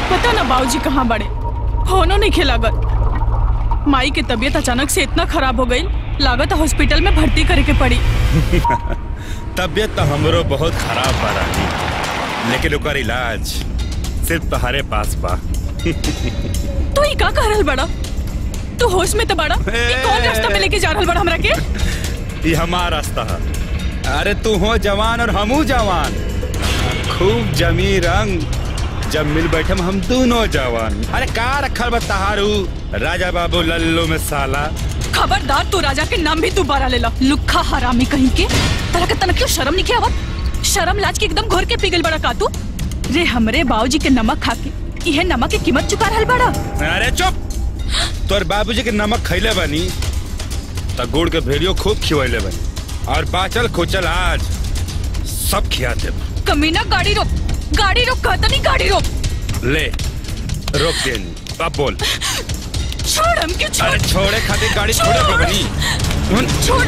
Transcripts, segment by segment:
पता ना बाबूजी कहाँ बड़े फोनो नहीं खेलागत माई के तबीयत अचानक से इतना खराब हो गई लागत हॉस्पिटल में भर्ती करे के पड़ी तबीयत तो हमरो बहुत खराब बा रानी लेकिन ओकर इलाज सिर्फ तुम्हारे पास बा तू ही का कर रहल बड़ा तू होश में तो बड़ा ये कौन रास्ता में लेके जा रहल बड़ा हमरा के ये हमारा रास्ता है अरे तू हो जवान और हमू जवान खूब जमी रंग जब मिल बैठे हम दोनों जवान अरे का रखल बा तहारू राजा बाबू लल्लू में साला खबरदार तू राजा के नाम भी तू बारा लेला लुखा हरामी कहीं के तरह के तनक क्यों शर्म नहीं आवत शर्म लाज के एकदम घोर के पिघल बड़ा का तू रे हमरे बाबूजी के नमक खा के यह नमक की कीमत चुका रहल बड़ा अरे चुप तोर बाबूजी के नमक खैले बनी त गुड़ के भेड़ियो खूब खिवैले बनी और बाचल खोचल आज सब खिया देब कमीना गाड़ी रोक गाड़ी रोक कहता नहीं गाड़ी रोक ले रोक देनी अब बोल छोड़ हम क्यों छोड़ अरे छोड़े खातिर गाड़ी छोड़े पे बनी हुन, छोड़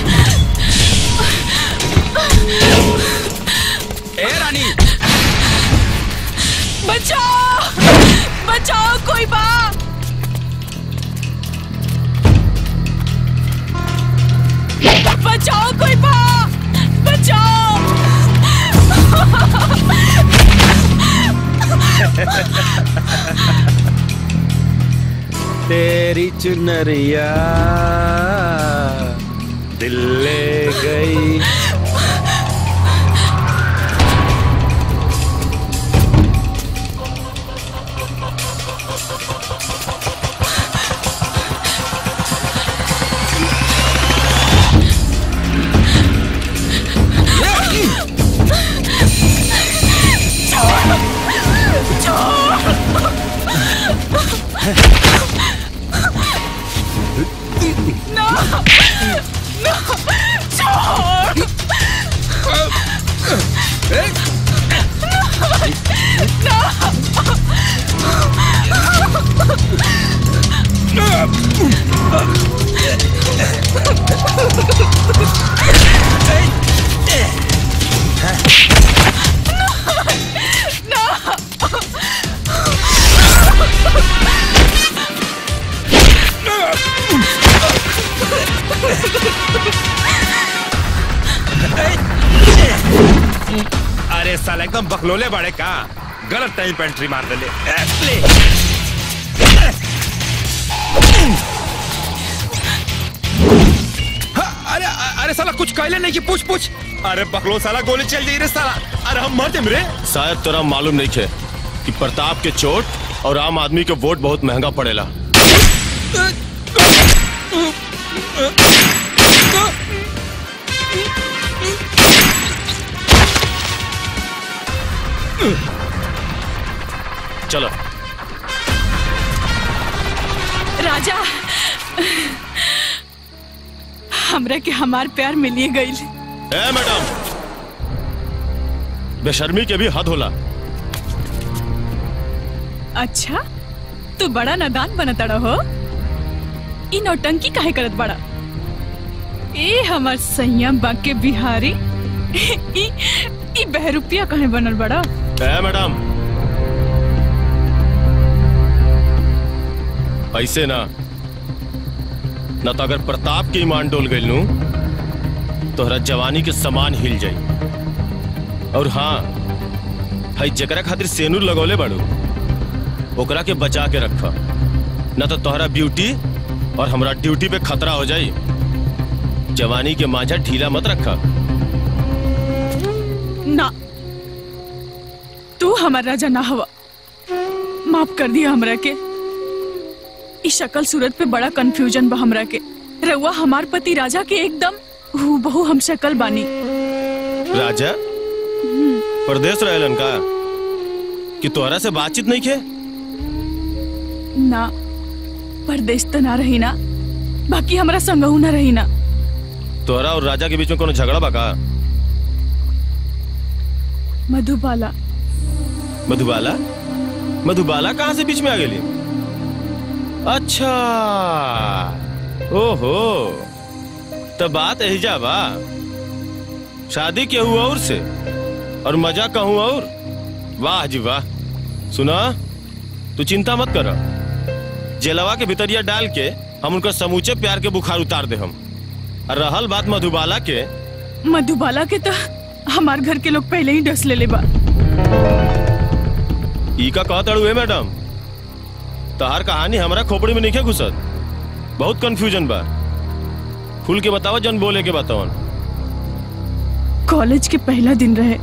ए रानी बचाओ बचाओ कोई बा बचाओ कोई बा बचाओ तेरी चुनरिया दिल ले गई छोड़ अरे साला एकदम बकलोले बड़े का गलत टाइम पे एंट्री मार देले ए, ले हाँ, अरे अरे साला कुछ कहले नहीं कि पूछ पूछ अरे बकलो साला गोली चल जाई रे साला अरे हम मर देम रे शायद तोरा मालूम नहीं है कि प्रताप के चोट और आम आदमी के वोट बहुत महंगा पड़ेला चलो राजा हमरा के हमार प्यार मिलिए गई ए मैडम बेशर्मी के भी हद होला अच्छा तू बड़ा नादान बनतड़ा हो ई नौटंकी काहे करत बड़ा ए हमर सैया बाके बिहारी ई ई बहरूपिया काहे बनल बड़ा ए मैडम ऐसे ना न तो अगर प्रताप के ईमान डोल गई नू तोहरा जवानी के समान हिल जाई और हाँ हई जकरा खातिर सेनूर लगौले बाड़ू ओकरा के बचा के रख न तो तोहरा ब्यूटी और हमरा ड्यूटी पे खतरा हो जाई जवानी के मांझा ढीला मत रखा ना तू हमार राजा ना हवा माफ कर दिया हमरा के ई शक्ल सूरत पे बड़ा कंफ्यूजन बा हमरा के रउआ हमार पति राजा के एकदम हूबहू हम शक्ल बानी राजा परदेश रहलन का कि तोहरा से बातचीत नहीं खे ना परदेश तो ना रही ना बाकी हमरा संगहू ना रही ना तोहरा और राजा के बीच में कोनो झगड़ा बा का मधुबाला मधुबाला मधुबाला कहाँ से बीच में आ गेली अच्छा ओहो तो बात एहिजा बा शादी के हुआ और से और मजा कहूँ और वाह जी वाह सुना तू चिंता मत कर जेलवा के भितरिया डाल के हम उनका समूचे प्यार के बुखार उतार दे हम और रहल बात मधुबाला के मधुबाला के तो हमार घर के लोग पहले ही डस ले ले बा ई का कहत अड़ुए मैडम तहार कहानी हमरा खोपड़ी में नहीं घुसत बहुत कंफ्यूजन बा खुल के बताओ जन बोले के बताओ कॉलेज के पहला दिन रहे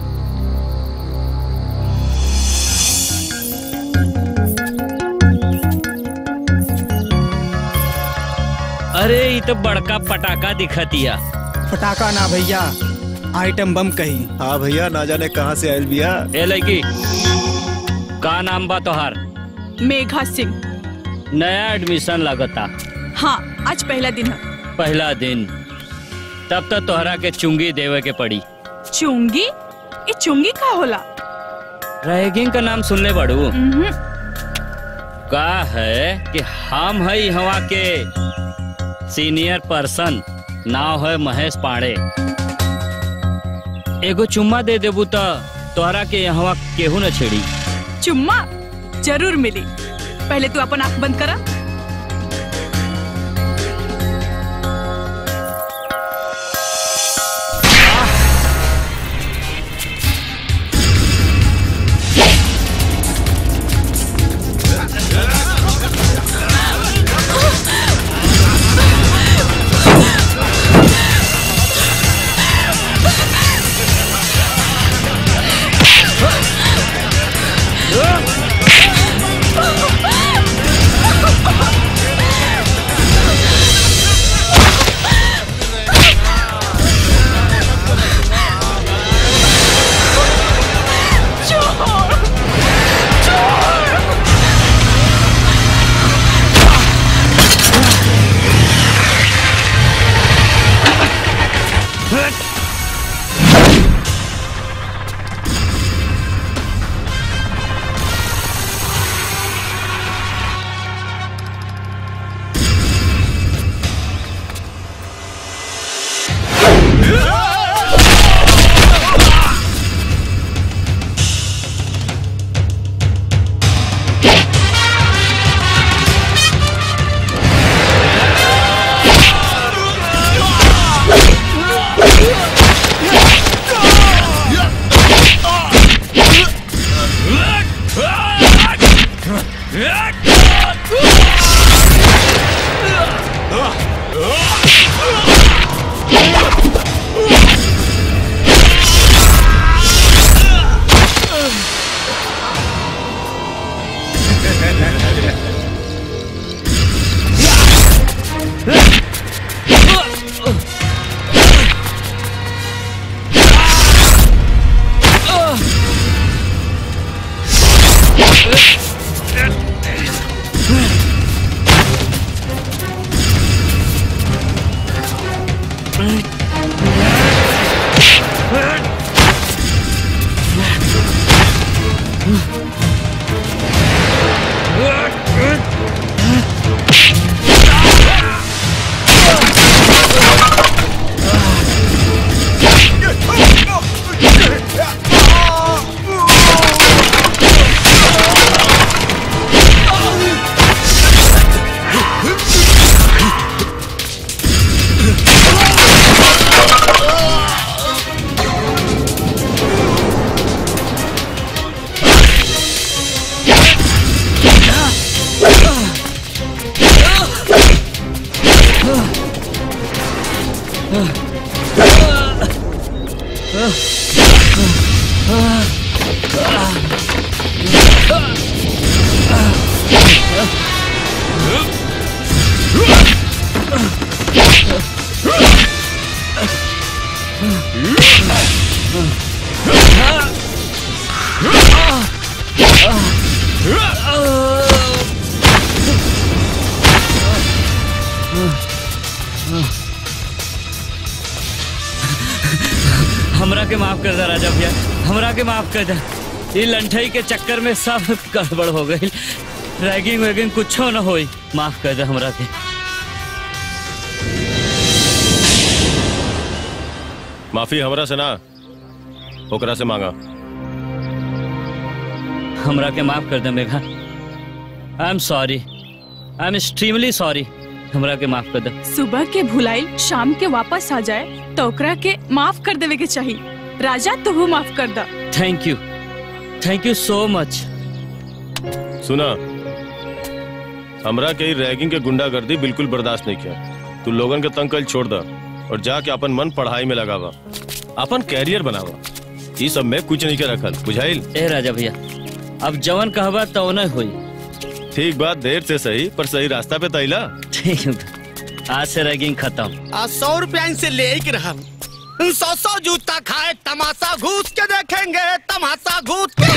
अरे ये तो बड़का पटाखा दिखतिया फटाका ना भैया आइटम बम कही हाँ भैया ना जाने कहाँ से आयल बिया ए लड़की का नाम बा तोहार मेघा सिंह नया एडमिशन लगता हाँ आज पहला दिन है पहला दिन तब तो तोहरा के चुंगी देवे के पड़ी चुंगी ये चुंगी का होला रैगिंग का नाम सुनले बड़ू उम्हूं, का है कि हम है हवा के सीनियर पर्सन नाव है महेश पांडे एगो चुम्मा दे देबू तो तोहरा के यहाँ केहू न छेड़ी चुम्मा जरूर मिली पहले तू अपन आंख बंद करा हमरा के माफ कर दे राजा भैया हमरा के माफ कर दे ये लंठई के चक्कर में सब गड़बड़ हो गई रैगिंग वैगिंग कुछो न होई माफ कर दे हमरा के माफी हमरा से ना ओकरा से मांगा हमरा के माफ कर दे Megha I am sorry I am extremely sorry हमरा के माफ कर दे सुबह के भुलाइल शाम के वापस आ जाए तो ओकरा के माफ कर देवे के चाहिए राजा तू माफ कर दा thank you thank you so much सुना हमरा के रैगिंग के गुंडागर्दी बिल्कुल बर्दाश्त नहीं किया तू लोगन के तंग कल छोड़ दा और जाके अपन मन पढ़ाई में लगावा अपन कैरियर बनावा ई सब में कुछ नहीं के रखल बुझाइल ए राजा भैया अब जवन कहबा तो नहीं हुई ठीक बात देर से सही पर सही रास्ता पे तैला ठीक है। आज से रैगिंग खत्म आ सौ रुपया इनसे ले ही के रहम सौ सौ जूता खाए तमाशा घूस के देखेंगे तमाशा घूस के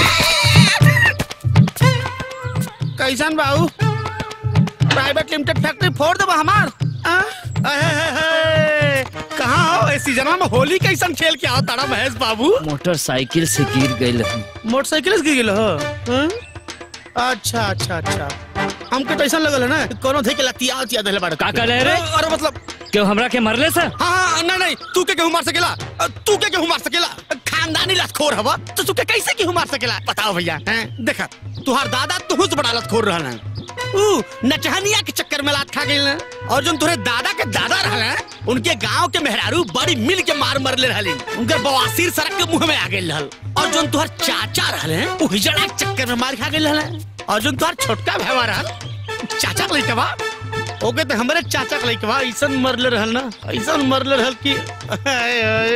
कैसन बाबू प्राइवेट लिमिटेड फैक्ट्री फोड़ देबा हमार आ? अहे, हे, हे, कहाँ हो इस सीजन में होली कैसन खेल के आओ तारा महेश बाबू मोटरसाइकिल से गिर गई मोटरसाइकिल से गिर गेल हो हाँ? अच्छा अच्छा अच्छा हमके टेंशन लगल है ना कोनो थे के लतिया उतिया देले बाड़ का कर रहे रे? अरे मतलब क्यों हमरा के मरले से हाँ हाँ नहीं नहीं तू के केहू मार सकेला अ, तू के केहू मार सकेला खानदानी लतखोर हवा तो तू के कैसे केहू मार सकेला बताओ भैया हैं? देखा तुहार दादा तुहू से बड़ा लतखोर रहल है ऊ नचहनिया के चक्कर में लात खा गइल है और जो तुहरे दादा के दादा रहल है उनके गांव के मेहरारू बड़ी मिल के मार मरले रहलिन उनकर बवासीर सड़क के मुंह में आ गइल रहल और जो तुहर चाचा रहल है ऊ हिजड़ा के चक्कर में मार खा गइल रहल है और जो तुहर छोटका भैया रहल चाचा के लइकवा ओके तो हमारे चाचा के लइकवा ऐसन मरले रहल ना ऐसन मरले रहल कि आय, आय।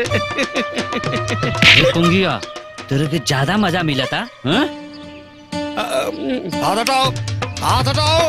पुंगिया तेरे के ज्यादा मजा मिला था हाँ? हाथ हटाओ हाथ हटाओ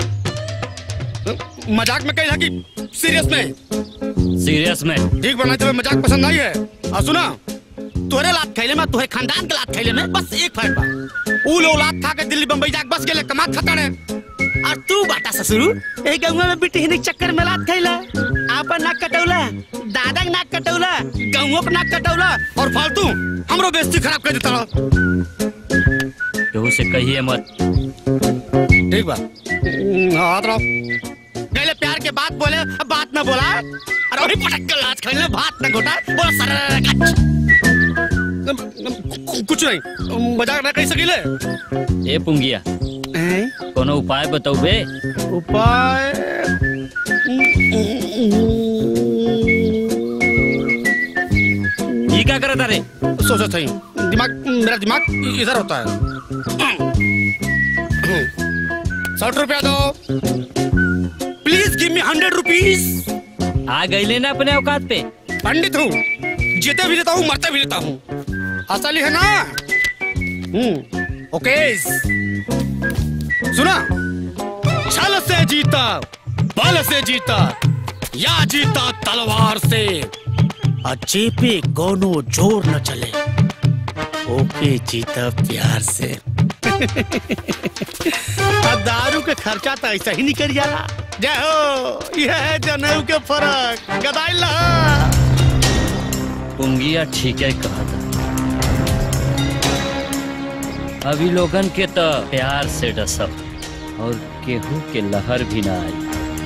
मजाक में कही है कि सीरियस में सीरियस में ठीक बना तुम्हें मजाक पसंद नहीं है और सुना तोरे लात खैले में तोरे खानदान के लात खैले में बस एक फर्क बा ऊ लोग लात खा के दिल्ली बम्बई जाके बस गेले कमात खतड़ है और तू बाटा ससुरु ए गंगा में बिटी हिनिक चक्कर में लात खैला आपन नाक कटौला दादा के नाक कटौला गंगो के नाक कटौला और फालतू हमरो बेइज्जती खराब कर देता केहू से कहिए मत ठीक बा हाथ रहो पहले प्यार के बात बोले अब बात ना बोला अरे वही पटक के लात खेलने भात ना घोटा बोला सर कुछ नहीं मजाक ना कही सकीले ए पुंगिया कोनो उपाय बताऊबे उपाय ये क्या करता रे सोचो सही दिमाग मेरा दिमाग इधर होता है साठ रुपया दो please give me hundred rupees आ गईले ना अपने औकात पे पंडित हूँ जीते भी लेता हूँ मरते भी लेता हूँ असली है ना हम्म ओके सुना छल से जीता बल से जीता या जीता तलवार से अच्छे पे कोनो जोर न चले ओके जीता प्यार से अब दारू के खर्चा तो ऐसा ही निकल जाला जय हो यह है जनेऊ के फर्क गदाइल लहा पुंगिया ठीक है कहा था अभी लोगन के तो प्यार से डसब और केहू के लहर भी ना आई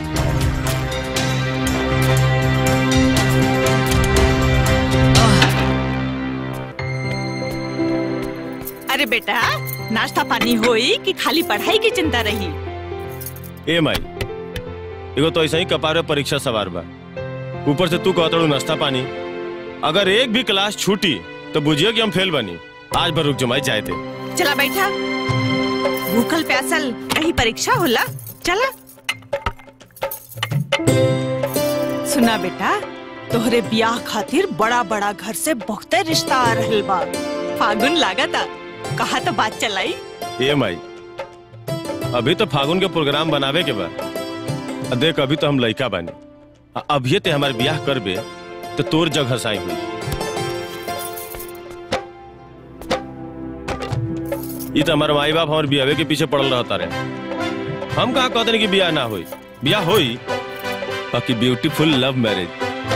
अरे बेटा नाश्ता पानी होई कि खाली पढ़ाई की चिंता रही ए माई एगो तो ऐसा ही कपार में परीक्षा सवार बा ऊपर से तू कहतड़ू नाश्ता पानी अगर एक भी क्लास छूटी तो बुझिए कि हम फेल बनी आज भर रुक जमाई जाए थे चला बैठा भूखल प्यासल कहीं परीक्षा होला चला सुना बेटा तोहरे ब्याह खातिर बड़ा बड़ा घर से बहुते रिश्ता आ रहल बा फागुन लागता कहा तो बात चलाई ए माई अभी तो फागुन के प्रोग्राम बनावे के बा आ देख अभी तो हम लइका बानी आ अभिये ते हमारे ब्याह करबे तो तोर जगह साई हुई ई तो हमारे माई बाप हमारे बियावे के पीछे पड़ल रहता रहे हम कहा कहते कि ब्याह ना होई ब्याह होई बाकी ब्यूटीफुल लव मैरिज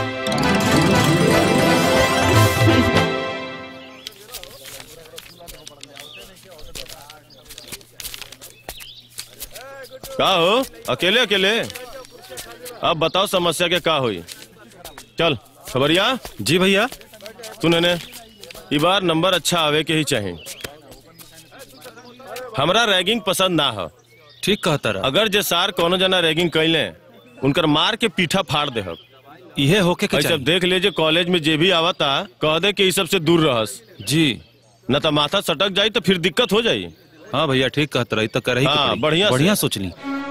का हो अकेले अकेले अब बताओ समस्या के का हुई चल खबरिया जी भैया सुने ने ई बार नंबर अच्छा आवे के ही चाहिए हमरा रैगिंग पसंद ना हो ठीक कहता रहा अगर जे सार कोनो जना रैगिंग कैले उनकर मार के पीठा फाड़ दे इहे होके के सब चाहिए देख लीजिए कॉलेज में जे भी आवता कह दे कि ई सब से दूर रहस जी न तो माथा सटक जाई तो फिर दिक्कत हो जाई हाँ भैया ठीक कहता रही तो कर ही के हाँ, पड़ी। बढ़िया से। बढ़िया सोचली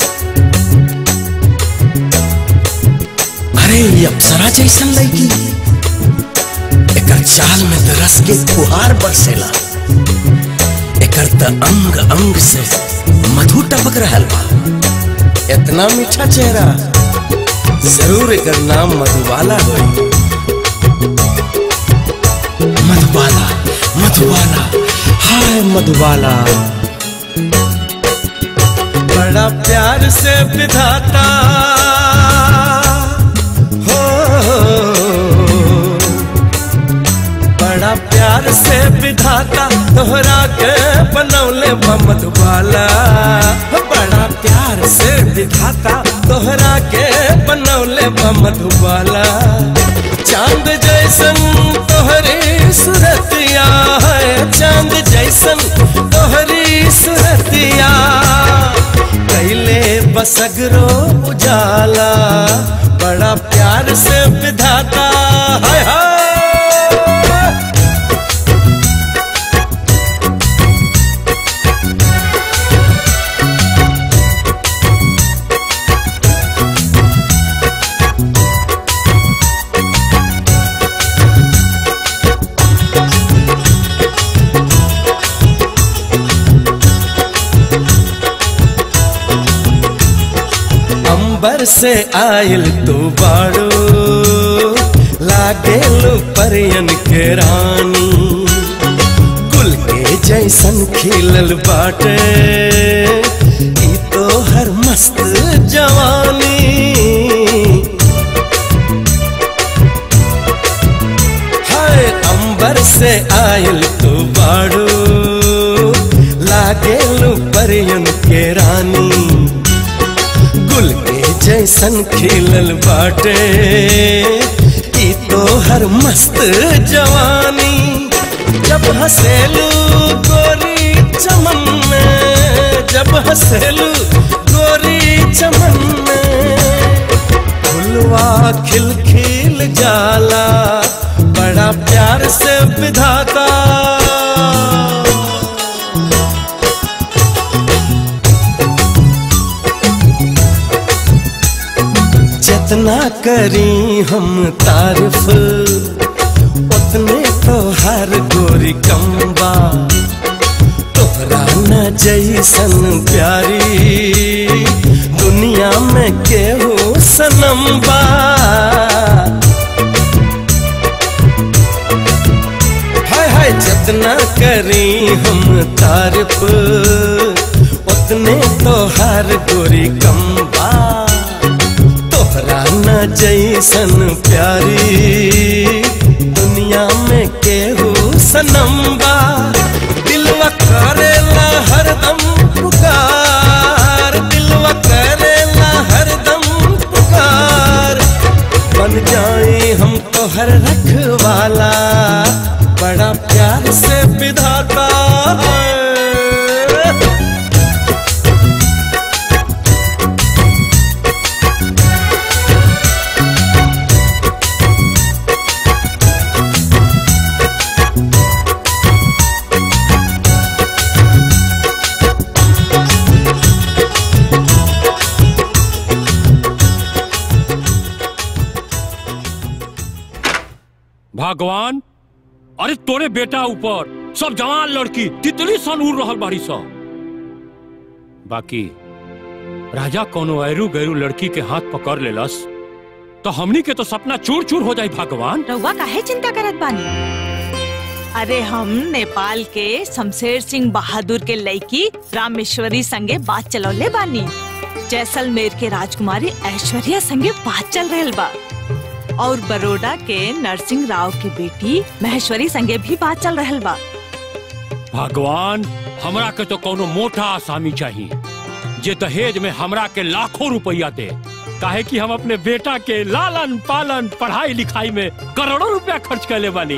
अरे ये अप्सरा जैसन लड़की एकर चाल में त रस के फुहार बरसेला एकर त अंग अंग से मधु टपक रहल बा इतना मीठा चेहरा जरूर एकर नाम मधुबाला होई मधुबाला मधुबाला हाय मधुबाला बड़ा प्यार से विधाता हो बड़ा प्यार से विधाता तोहरा के बनौले बा मधुबाला बड़ा प्यार से विधाता तोहरा के बनौले बा मधुबाला चांद जैसन तोहरी सुरतिया है चांद जैसन तोहरी सुरतिया कैले बसगरो उजाला बड़ा प्यार से विधाता हाय हाय अंबर से आयल तू बाड़ो लागेलो परियन के रानी गुल के जैसन खिलल बाटे ई तो हर मस्त जवानी हाय अंबर से आयल तू बाड़ो लागेलो परियन के रानी गुल के जैसन खिलल बाटे ई तो हर मस्त जवानी जब हसेलू गोरी चमन में जब हसेलू गोरी चमन में फुलवा खिल खिल जाला बड़ा प्यार से विधाता जितना करी हम तारीफ उतने तो हर गोरी कम्बा तोहरा न जैसन प्यारी दुनिया में केहू सनम्बा हाय हाय जितना करी हम तारीफ उतने तो हर गोरी कम्बा तोहरा न जैसन प्यारी दुनिया में केहू सनम्बा दिलवा करेला हरदम पुकार दिलवा करेला हरदम पुकार बन जाए हम तोहर रखवाला बड़ा प्यार से विधाता है भगवान अरे तोरे बेटा ऊपर सब जवान लड़की तितली सन उड़ रहल बाड़ी सब बाकी राजा कोनो ऐरू गैरू लड़की के हाथ पकड़ लेलस तो हमनी के तो सपना चूर चूर हो जाई भगवान रउआ काहे चिंता करत बानी अरे हम नेपाल के शमशेर सिंह बहादुर के लड़की रामेश्वरी संगे बात चलौले बानी जैसलमेर के राजकुमारी ऐश्वर्या संगे बात चल रहल बा और बड़ौदा के नरसिंह राव की बेटी महेश्वरी संगे भी बात चल रहल बा भगवान हमरा के तो कोनो मोटा आसामी चाहिए जे दहेज में हमरा के लाखों रुपया दे काहे कि हम अपने बेटा के लालन पालन पढ़ाई लिखाई में करोड़ों रुपया खर्च कर ले बानी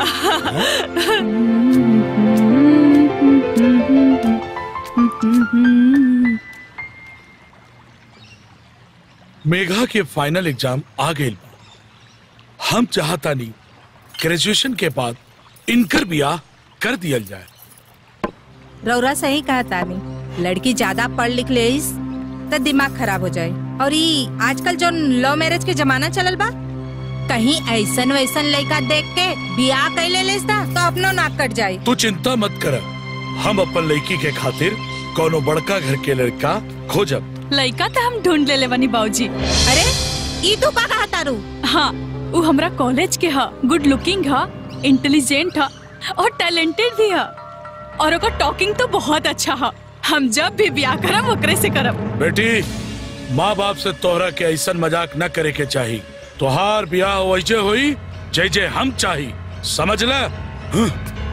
मेघा के फाइनल एग्जाम आ गए हम चाहता नहीं ग्रेजुएशन के बाद इनकर बियाह कर दिया जाए रौरा सही कहा तानी लड़की ज्यादा पढ़ लिख ले तो दिमाग खराब हो जाए और ई आजकल जो लव मैरिज के जमाना चलल बा कहीं ऐसन वैसन लड़का देख के बियाह कैले लेस ता तो अपनो नाक कट जाए तू चिंता मत कर हम अपन लड़की के खातिर कोनो बड़का घर के लड़का खोजब लड़का तो हम ढूंढ ले ले बनी बाबूजी अरे ई तू का कहा तारू हाँ वो हमरा कॉलेज के हा गुड लुकिंग हा इंटेलिजेंट हा और टैलेंटेड भी हा और ओकर टॉकिंग तो बहुत अच्छा हा हम जब भी ब्याह करब ओकरे से करब बेटी माँ बाप से तोहरा के ऐसा मजाक न करे के चाही तोहार बियाह वैसे हुई जय जय हम चाही समझ ल हं?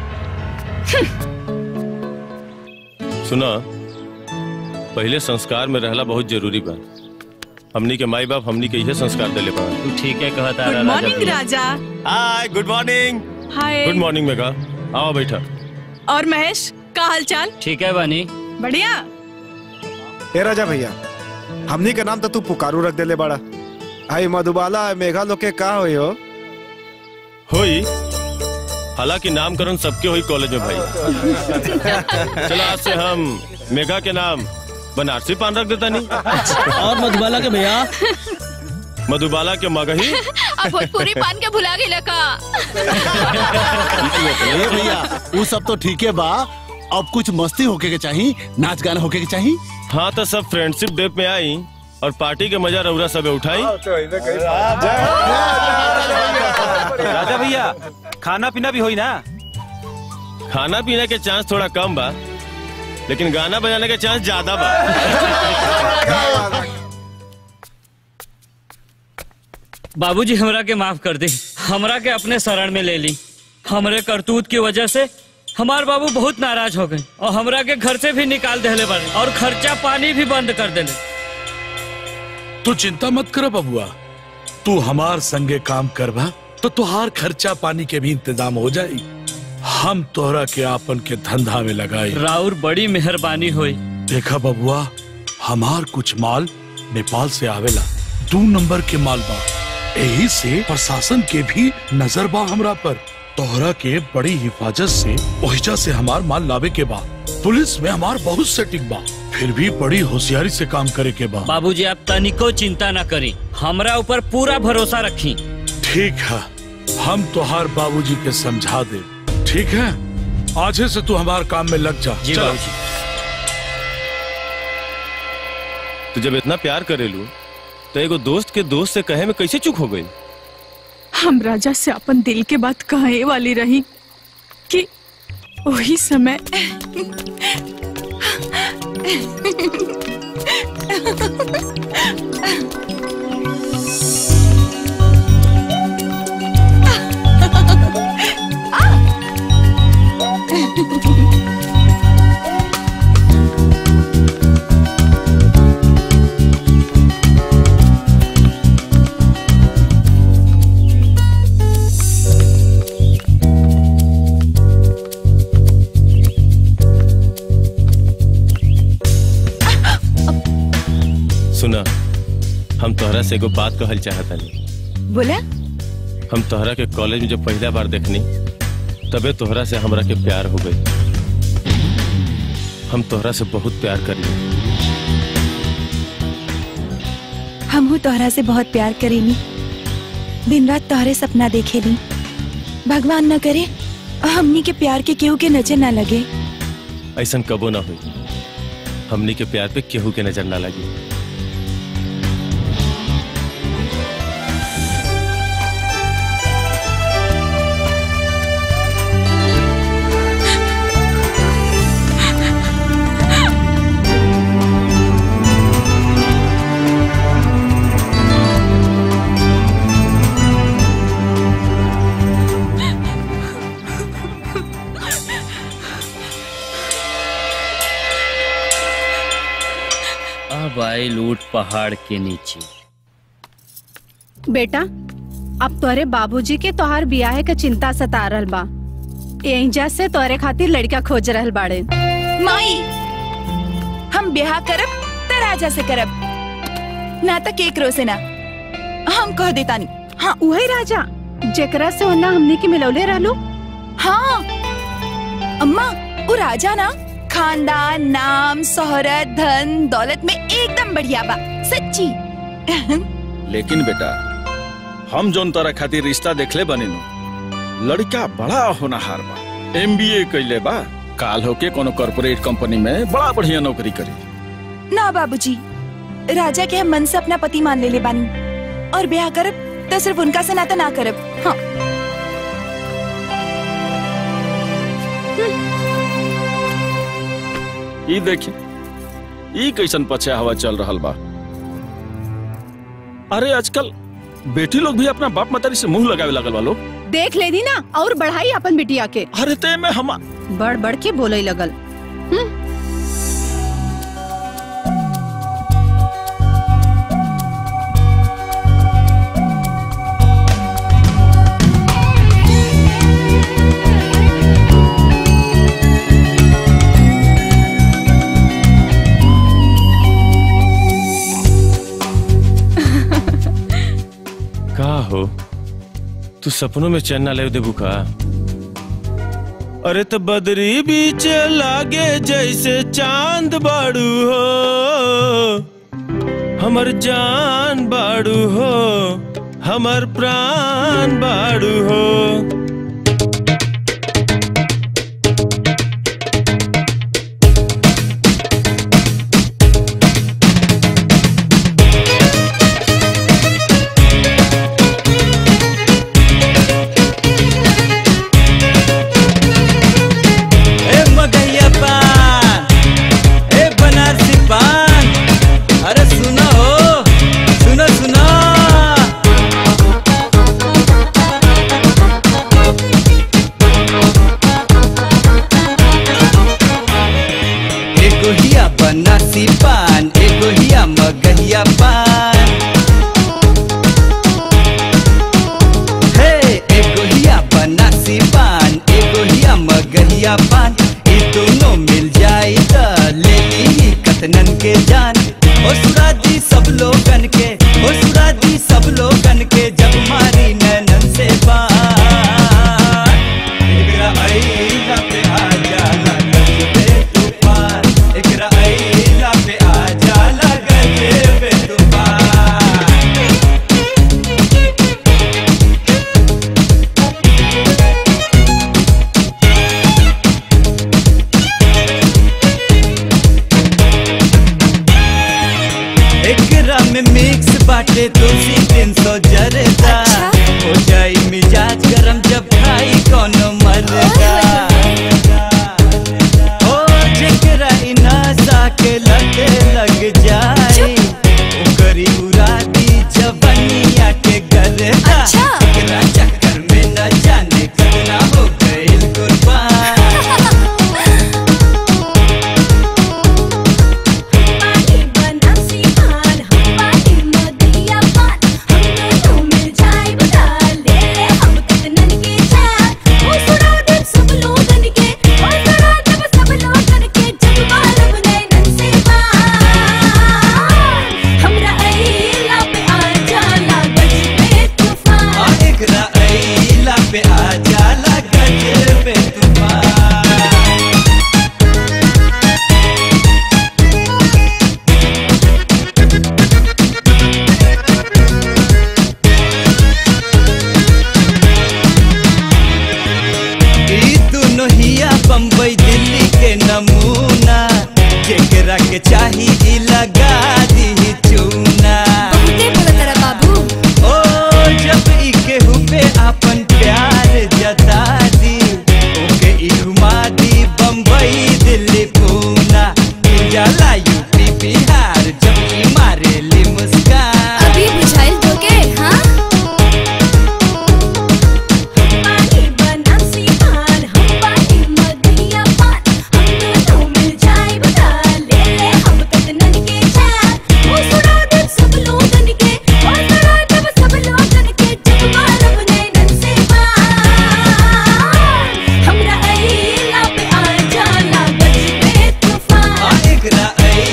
सुना पहले संस्कार में रहला बहुत जरूरी बा हमनी के माई बाप हमनी के इहे संस्कार देले बा तू ठीक है कहता गुड मॉर्निंग राजा hi good morning hi good morning Megha आओ बैठा और महेश का हाल चाल ठीक है बानी बढ़िया ए राजा भैया हमनी के नाम तो तू पुकारू रख देले बड़ा आई मधुबाला मेघा लोग के का होई हो होई हालांकि नामकरण सबके हुई कॉलेज में भाई चलो आज से हम मेघा के नाम बनारसी पान रख देता नहीं और मधुबाला के भैया मधुबाला के मगही अब भोजपुरी पान के भुला गेला का ए भैया वो सब तो ठीक है बा अब कुछ मस्ती होके के चाहिए नाच गाना होके के चाहिए हाँ तो सब फ्रेंडशिप डे पे आई और पार्टी के मजा रौरा सब उठाई राजा भैया खाना पीना भी होई ना खाना पीने के चांस थोड़ा कम बा लेकिन गाना बजाने के चांस ज्यादा बा बाबूजी हमरा के माफ कर दे हमरा के अपने शरण में ले ली हमरे करतूत की वजह से हमार बाबू बहुत नाराज हो गए और हमरा के घर से भी निकाल देले बारे और खर्चा पानी भी बंद कर देले तू चिंता मत कर बबुआ तू हमार संगे काम करबा तो तुहार खर्चा पानी के भी इंतजाम हो जाई हम तोहरा के आपन के धंधा में लगाई राउर बड़ी मेहरबानी हुई देखा बबुआ हमार कुछ माल नेपाल से आवेला दो नंबर के माल बा यही से प्रशासन के भी नजर बा हमरा पर तोहरा के बड़ी हिफाजत से ओहिजा से हमार माल लावे के बा पुलिस में हमार बहुत सेटिंग बा फिर भी बड़ी होशियारी से काम करे के बा बाबूजी आप तनिको चिंता न करी हमरा ऊपर पूरा भरोसा रखी ठीक है हम तुहार बाबूजी के समझा दे ठीक है आज से तू हमारे काम में लग जा जी चला। बाबूजी तो जब इतना प्यार करेलू तो एगो दोस्त के दोस्त से कहे में कैसे चुप हो गई हम राजा से अपन दिल के बात कहे वाली रही कि वही समय सुना हम तोहरा से एगो बात कहल चाहता नहीं बोला हम तोहरा के कॉलेज में जब पहला बार देखनी तबे तोहरा से हमरा के प्यार हो गई हम तोहरा से बहुत प्यार करी हमहू तोहरा से बहुत प्यार करेनी दिन रात तोहरे सपना देखेली भगवान न करे हमनी के प्यार के केहू के नजर ना लगे ऐसा कबो ना हुई हमनी के प्यार पे केहू के नजर ना लगी अब आई लूट पहाड़ के नीचे बेटा अब तोरे बाबूजी के तोहार बियाह के चिंता सता रहल बा एहिजा से तोरे खातिर लड़का खोज रहल बाड़े माई हम ब्याह करब त राजा से करब ना तक केकरो से ना हम कह देता नहीं हाँ वही राजा जेकरा से ओना हमने के मिलौले रहलो हाँ अम्मा वो राजा ना खानदान नाम शोहरत धन दौलत में एकदम बढ़िया बा सच्ची लेकिन बेटा हम जोन तरह खातिर रिश्ता देखले बनी नु लड़का बड़ा होनहार बा एमबीए कइले बा काल होके कोनो कॉर्पोरेट कंपनी में बड़ा बढ़िया नौकरी करी ना बाबूजी राजा के हम मन से अपना पति मान ले ले बानी और ब्याह करब तो सिर्फ उनका से नाता ना करब हाँ ई देखी ई कैसन पछया हवा चल रहल बा अरे आजकल बेटी लोग भी अपना बाप मतारी से मुंह लगावे लगल बा लोग देख लेनी ना और बढ़ाई अपन बिटिया के अरे ते में हम बढ़ बढ़ के बोले लगल का हो तू सपनों में चैन ना ले देबू का अरे तो बदरी बीच लागे जैसे चांद बाड़ू हो हमर जान बाड़ू हो हमर प्राण बाड़ू हो ए मगैया पान ए बनारसी पान अरे सुनो हो सुनो सुनो एगो हिया बनारसी पान एगो हिया मगहिया पान हे एगो हिया बनारसी पान एगो हिया मगहिया पान ई दोनों मिल जाई त ले ली कतनन के जान ओ सुरादी सब लोगन के ओ सुरादी सब लोगन के जब मारी नैनन से बान एकरा आईला पे आ जाला गजबे तूफान एकरा आईला पे आ जाला गजबे तूफान एकरा में मिक्स बाटे तुलसी तीन सौ जरदा हो जाई मिजाज गरम जब खाई कोनो मरदा ओ जेकरा इ नशा के लगे लग जाई ओकरी उरादी जवनिया के गरदा एकरा चक्कर में न जाने कितना हो गइल कुर्बान एकरा अइला पे आ जाला गजबे तूफान ई दुनो हिया बम्बई दिल्ली के नमूना जेकरा के चाही ई लगा दी चूना बाबू ओ जब ई केहू पे अपन प्यार जता दी ओके ई घुमा दी बम्बई दिल्ली पूना ई जाला यूपी बिहार जब ई मारे ली मुस्कान अभी बुझाइल दोगे हाँ एकरा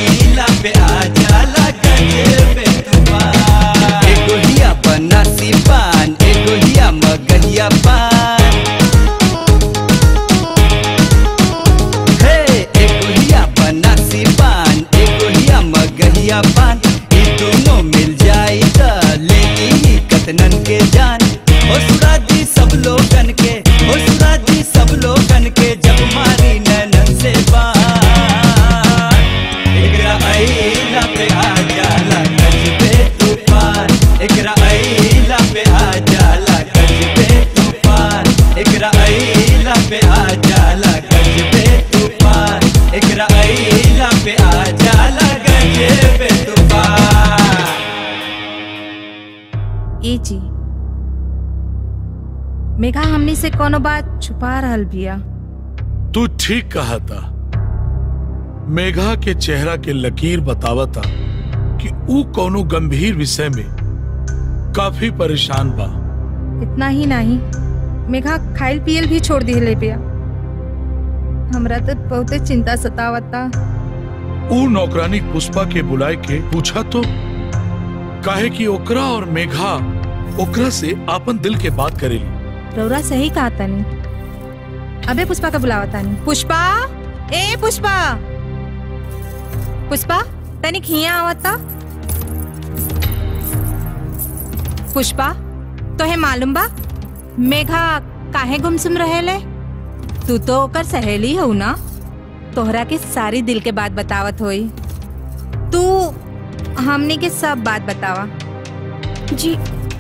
एकरा आईला पे आ जाला गजबे तूफान एकरा आईला पे आ जाला गजबे तूफान एकरा आईला पे आ जाला गजबे तूफान एकरा आईला पे आ जाला गजबे तूफान ए जी मेघा हमनी से कोनो बात छुपा रहल बिया तू ठीक कहा था मेघा के चेहरा के लकीर बतावता कि ऊ कोनो गंभीर विषय में काफी परेशान बा इतना ही नहीं मेघा खाइल पियल भी छोड़ दिले बिया हमरा तो बहुते चिंता सतावता ऊ नौकरानी पुष्पा के बुलाए के पूछा तो काहे कि ओकरा और मेघा ओकरा से आपन दिल के बात करेली रौरा सही कहा तनी अबे पुष्पा का बुलावा तानी पुष्पा ए पुष्पा पुष्पा तनिक हिया आवता पुष्पा तोहे मालूम बा मेघा काहे गुमसुम रहेले तू तो ओकर सहेली हो ना तोहरा के सारी दिल के बात बतावत होई तू हमनी के सब बात बतावा जी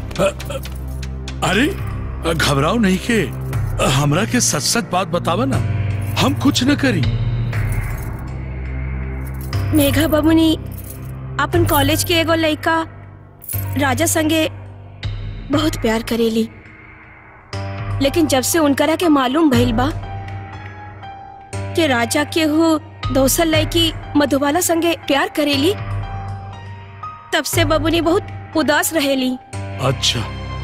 अरे घबराओ नहीं के हमरा के सच सच बात बतावा ना हम कुछ न करी मेघा बबुनी अपन कॉलेज के एगो लड़का राजा संगे बहुत प्यार करेली लेकिन जब से उनकरा के मालूम भइल बा कि राजा के हो दोसर लड़की मधुबाला संगे प्यार करेली तब से बबुनी बहुत उदास रहेली अच्छा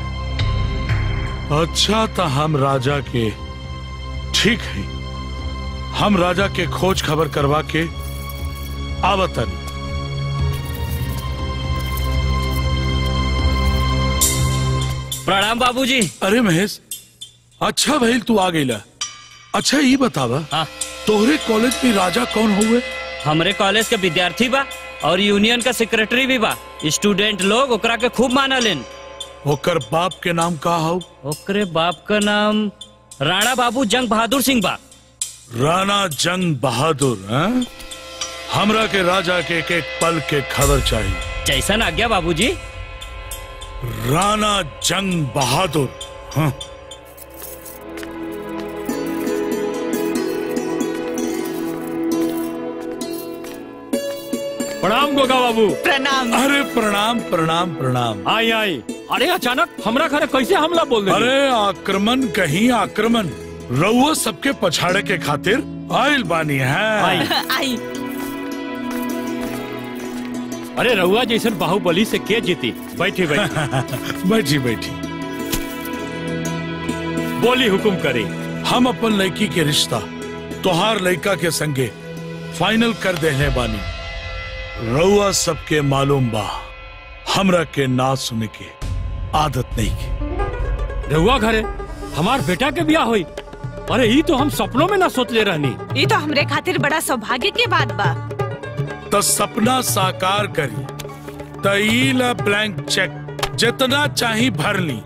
अच्छा तो हम राजा के ठीक है हम राजा के खोज खबर करवा के आवतन प्रणाम बाबूजी अरे महेश अच्छा भइल तू आ गईला अच्छा ये बतावा तोहरे कॉलेज में राजा कौन हुए हमरे कॉलेज के विद्यार्थी बा और यूनियन का सेक्रेटरी भी बा स्टूडेंट लोग ओकरा के खूब मानलेन ओकर बाप के नाम का हो ओकरे बाप का नाम राणा बाबू जंग बहादुर सिंह बा राणा जंग बहादुर हैं? हमरा के राजा के एक एक पल के खबर चाहिए जैसन आज्ञा बाबूजी राणा जंग बहादुर हाँ। प्रणाम गोगा बाबू प्रणाम अरे प्रणाम प्रणाम प्रणाम आई आई अरे अचानक हमरा घरे कैसे हमला बोल दे अरे आक्रमण कहीं आक्रमण रउआ सबके पछाड़े के खातिर आयल बानी है आई अरे रहुआ जैसन बाहुबली से के जीती बैठी बैठी बैठी बैठी बोली हुकुम करे हम अपन लड़की के रिश्ता तोहार लड़का के संगे फाइनल कर देने बानी रउआ सबके मालूम बा हमरा के ना सुने के आदत नहीं के रहुआ घरे हमार बेटा के ब्याह हुई अरे ई तो हम सपनों में ना सोचले रहनी ये तो हमरे खातिर बड़ा सौभाग्य के बात बा तो सपना साकार करी तईला ब्लैंक चेक जितना चाही भर ली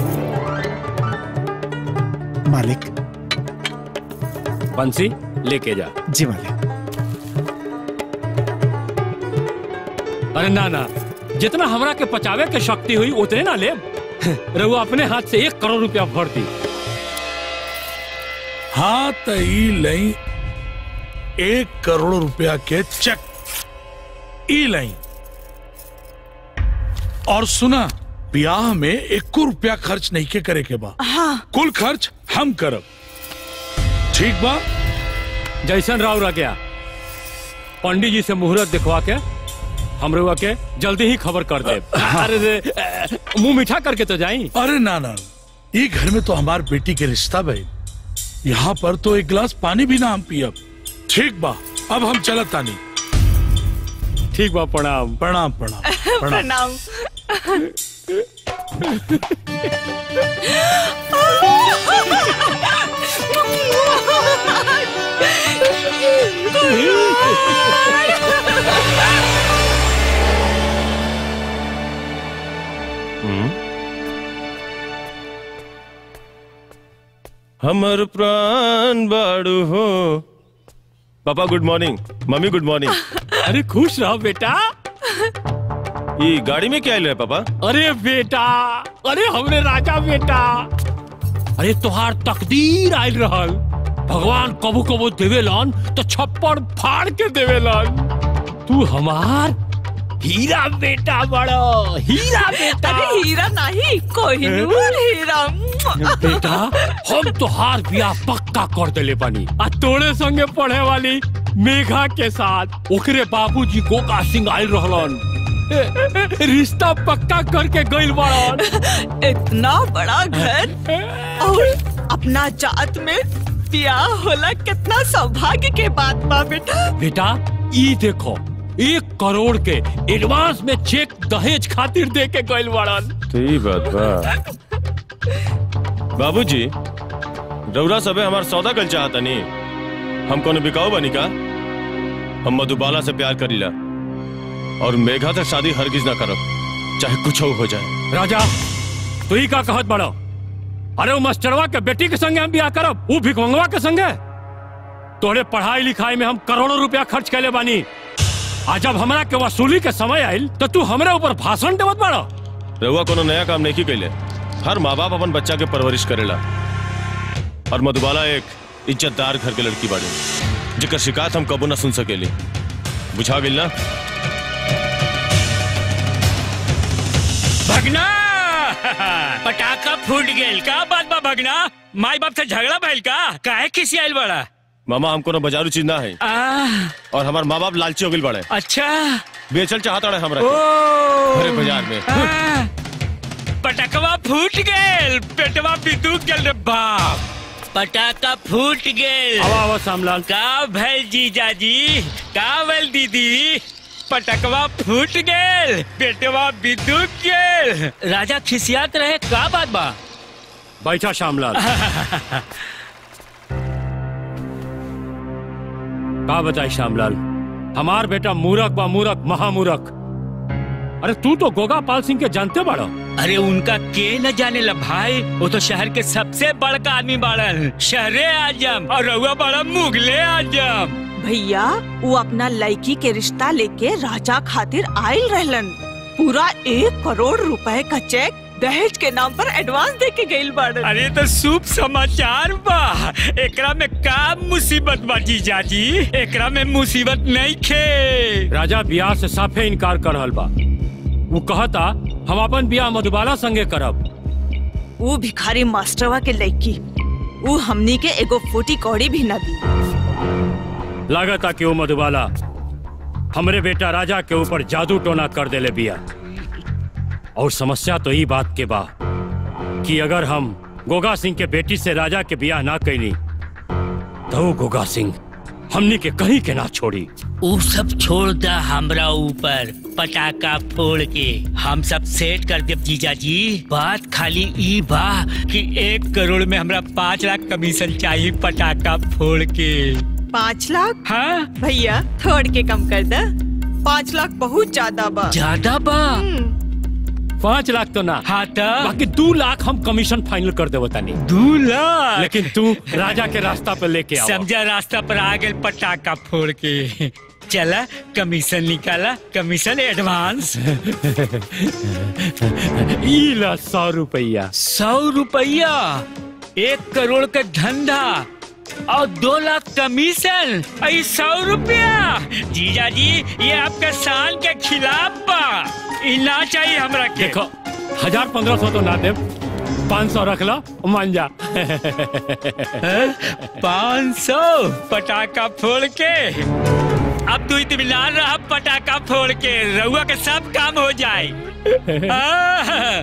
मालिक बंसी लेके जा जी मालिक अरे ना ना जितना हमरा के पचावे के शक्ति हुई उतने ना ले रहुआ अपने हाथ से एक करोड़ रुपया भर दी हाँ तई लई एक करोड़ रुपया के चेक ई लई और सुना ब्याह में एक रुपया खर्च नहीं के करे के बा हाँ कुल खर्च हम करब ठीक बा जैसन राव रह गया पंडित जी से मुहूर्त दिखवा के हम रहुआ के जल्दी ही खबर कर दे अरे रे, अ, मुंह मीठा करके तो जाई अरे ना ना ये घर में तो हमार बेटी के रिश्ता भाई यहाँ पर तो एक गिलास पानी भी ना हम पियब ठीक बा अब हम चलत तानी ठीक बा प्रणाम प्रणाम प्रणाम प्रणाम हमर प्राण बाड़ू हो पापा गुड मॉर्निंग मम्मी गुड मॉर्निंग अरे खुश रहो बेटा ये गाड़ी में क्या है पापा अरे बेटा अरे हमरे राजा बेटा अरे तुहार तकदीर आयल रहल भगवान कबू कबू देवेलन तो छप्पड़ फाड़ के देवेलन तू हमार हीरा बेटा बड़ो हीरा बेटा अरे हीरा नहीं कोहिनूर हीरा बेटा हम तोहार बियाह पक्का कर देले बानी आ तोरे संगे पढ़े वाली मेघा के साथ ओकरे बाबूजी गोका सिंह आयल रहलन ए- ए- रिश्ता पक्का करके गइल बड़न इतना बड़ा घर और अपना जात में ब्याह होला कितना सौभाग्य के बात बा बेटा बेटा ई देखो एक करोड़ के एडवांस में चेक दहेज खातिर दे के गइल बड़न तो ये बात बा बाबूजी रौरा सबे हमार सौदा कल चाहता नहीं हम कोनो बिकाऊ बनी का हम मधुबाला से प्यार करीला और मेघा से शादी हरगिज ना करो चाहे कुछ हो जाए राजा तू ही का कहत बड़ो अरे वो मास्टरवा के बेटी के संगे हम बियाह करब वो भिखमंगवा के संगे तोरे पढ़ाई लिखाई में हम करोड़ों रुपया खर्च कैले बानी आज जब हमरा के वसूली के समय आयल तो तू हमरे ऊपर भाषण देवत बड़ो रहुआ कोनो नया काम नहीं कैले हर माँ बाप अपन बच्चा के परवरिश करेला और मधुबाला एक इज्जतदार घर के लड़की बाड़ी जेकर शिकायत हम कबू ना सुन सकेली बुझा गेल ना भगना पटाखा फूट गेल का बात बा भगना माई बाप से झगड़ा भइल का काहे किसी आइल बड़ा मामा हमको ना बाजारू चीज ना है आ, और हमार माँ बाप लालची हो गए बड़े अच्छा बेचल चाहता रहे हमरा ओ, के। भरे बाजार में आ, पटकवा फूट गेल पेटवा बिदुक गेल रे बाप पटाखा फूट गेल आवा आवा सामलाल का भैल जीजाजी का भैल दीदी पटकवा फूट गेल पेटवा बिदुक गेल राजा खिसियात रहे का बात बा बैठा श्यामलाल का बताई श्यामलाल हमार बेटा मूरख बा मूरख महामूरख अरे तू तो गोगा पाल सिंह के जानते बाड़ो अरे उनका के न जाने ला भाई वो तो शहर के सबसे बड़का आदमी बाड़न शहरे आजम और रहुआ बड़ा मुगले आजम भैया वो अपना लड़की के रिश्ता लेके राजा खातिर आयल रहलन पूरा एक करोड़ रुपए का चेक दहेज के नाम पर एडवांस दे के गइल बाड़न अरे तो शुभ समाचार बा एकरा में का मुसीबत बा जीजाजी एकरा में मुसीबत नहीं खे राजा बियाह से साफे इनकार कर रहल बा वो कहता हम अपन बियाह मधुबाला संगे करब वो भिखारी मास्टरवा के लड़की वो हमनी के एगो फूटी कौड़ी भी न दी लागता कि वो मधुबाला हमरे बेटा राजा के ऊपर जादू टोना कर देले बिया और समस्या तो ई बात के बा कि अगर हम गोगा सिंह के बेटी से राजा के बियाह ना कैली तो वो गोगा सिंह हमनी के कहीं के ना छोड़ी उ सब छोड़ दा हमरा ऊपर पटाखा फोड़ के हम सब सेट कर देब जीजाजी बात खाली ई बा कि एक करोड़ में हमरा पाँच लाख कमीशन चाहिए पटाखा फोड़ के पाँच लाख हाँ भैया थोड़ के कम कर दे पाँच लाख बहुत ज्यादा बा ज्यादा बा पाँच लाख तो ना हाँ तो बाकी दो लाख हम कमीशन फाइनल कर देवो तानी दो लाख लेकिन तू राजा के रास्ता पे लेके आओ समझा रास्ता पर आ गए पटाखा फोड़ के चला कमीशन निकाला कमीशन एडवांस ई ला सौ रुपया सौ रुपया एक करोड़ का धंधा और दो लाख कमीशन आई सौ रुपया जीजा जी ये आपका शान के खिलाफ बा ई ना चाहिए हमरा के देखो हजार पंद्रह सौ तो ना दे पाँच सौ रख लो मान जा पाँच सौ पटाखा फोड़ के अब तू इतमान रहा पटाखा फोड़ के रहुआ के सब काम हो जाए आह!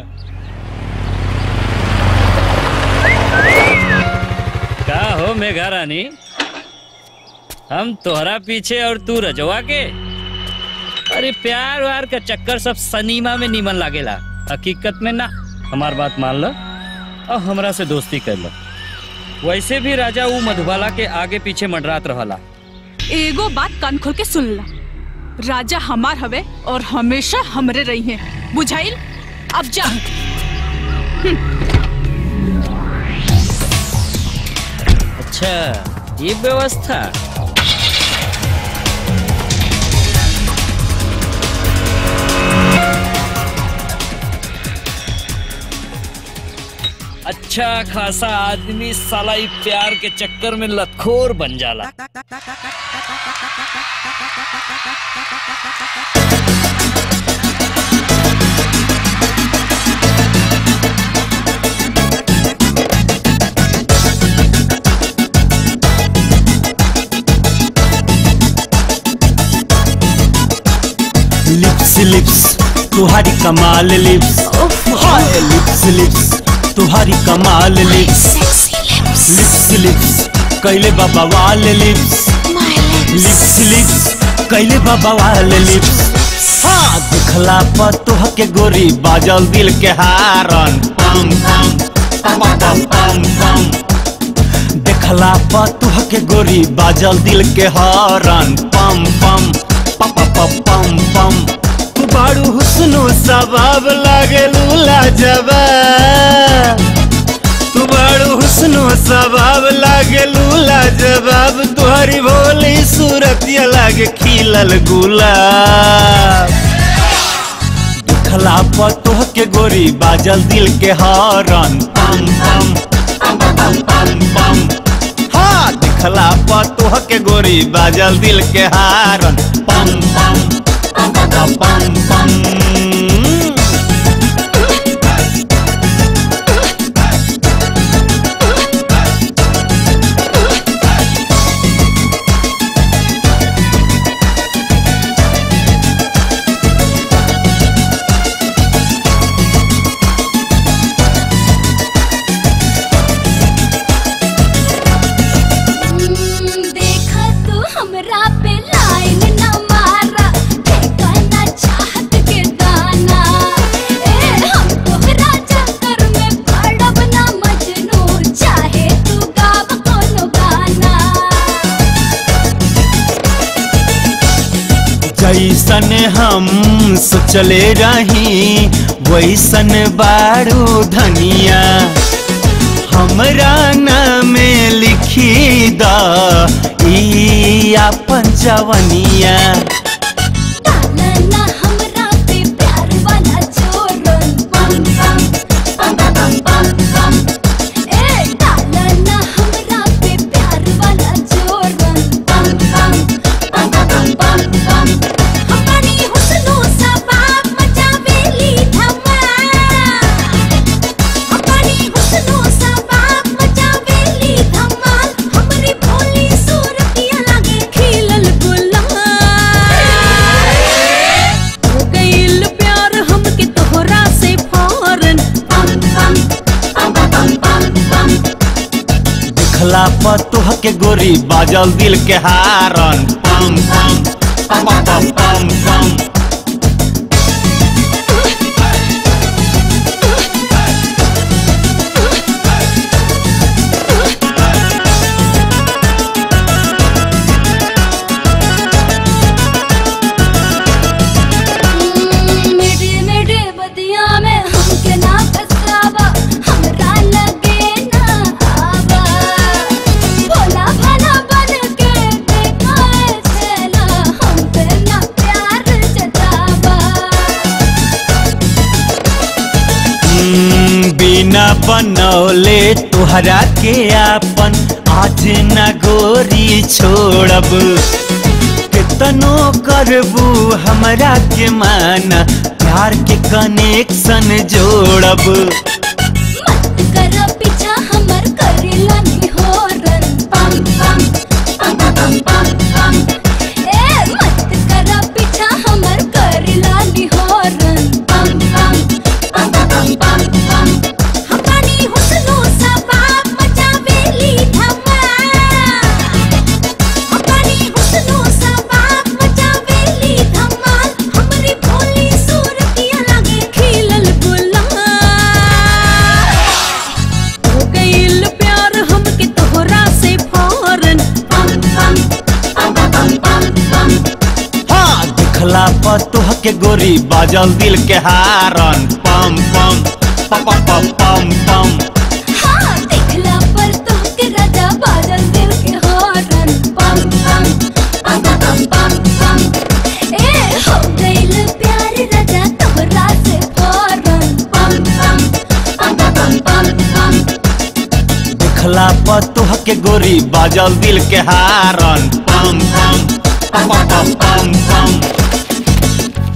का हो मेघा रानी हम तोहरा पीछे और तू रजवा के अरे प्यार व्यार का चक्कर सब सनीमा में नीमन लागेला हकीकत में ना हमार बात मान लो और हमरा से दोस्ती कर लो वैसे भी राजा वो मधुबाला के आगे पीछे मंडरात रहला एगो बात कान खोल के सुन ला राजा हमार हवे और हमेशा हमरे रही हैं बुझाइल अब जा अच्छा ये व्यवस्था अच्छा खासा आदमी साला ई प्यार के चक्कर में लतखोर बन जाला लिप्स लिप्स तुम्हारी कमाल लिप्स हाय लिप्स लिप्स तुम्हारी कमाल लिप्स लिप्स लिप्स कैले बाबा वाल लिप्स लिप्स लिप्स कैले बाबा वाल लिप्स हाँ दिखला पर तुह के गोरी बाजल दिल के हारन पम पम पम पम पम पम देखला पर तुह के गोरी बाजल दिल के हारन पम पम पम पम पम पम तू बाड़ू हुस्नो सबाब लागे लूला जबा तू बाड़ू हुस्नो सबाब लागे लूला जवाब तुहरी भोली सूरत ये लागे खिलल गुलाब दिखला पर तोह के गोरी बाजल दिल के हरन पम पम पम पम पम पम हाँ दिखला पर तोह के गोरी बाजल दिल के हारन पम पम पम पम पम पम देखा तू हमरा पे लाइन न मारा देखा ना चाहत के दाना ए हम तोहरा चक्कर में पड़ब ना मजनू चाहे तू गाव कोनो गाना जैसन हम सोचले रही वैसन बारू धनिया हमरा नाम लिखी द ई अपन जवनिया ना हमरा पे प्यार वाला जोरन पम पम पम पम पम पम ए डाला ना हमरा पे प्यार वाला जोरन पम पम पम पम पम पम हमारी हुस्नो सा बाप मचावेली धमाल हमारी हुस्नो सा बाप मचावेली धमाल हमरी भोली सूरतिया लागे खिलल गुलाल हो गइल प्यार हमके तोहरा से फौरन पम पम पम पम पम पम दिखला पर तोह के गोरी बाजल दिल के हारन पम पम पम पम पम पम मेरे मेरे बदिया में हमके ना फसावा हमरा लगे ना आवा भोला भाला बन के देखा है छेला हम पे ना प्यार जतावा हम्म, बिना बनौले तुहरा के आपन आज न गोरी छोड़ब कितनो करबू हमरा के माना प्यार के कनेक्शन जोड़ब कर पीछा हमर करेला नहीं हो रन पम पम पम पम पम पम ए मत कर पीछा हमर करेला नहीं हो रन पम पम पम पम पम पम हमारी हुस्नो सा बाप मचावेली धमाल हमारी हुस्नो सा बाप मचावेली धमाल हमरी भोली सूरतिया लागे खिलल गुलाल हो गइल प्यार हमके तोहरा से फौरन पम पम पम पम पम पम हाँ दिखला पर तोह के गोरी बाजल दिल के हारन पम पम पम पम पम पम हाँ देखला पर तोहके राजा बाजल दिल के हॉर्न पम पम पम पम पम पम ए हो गइल प्यार राजा तोहरा से फौरन पम पम पम पम पम पम के गोरी बाजल दिल के हारन पम पम पम पम पम पम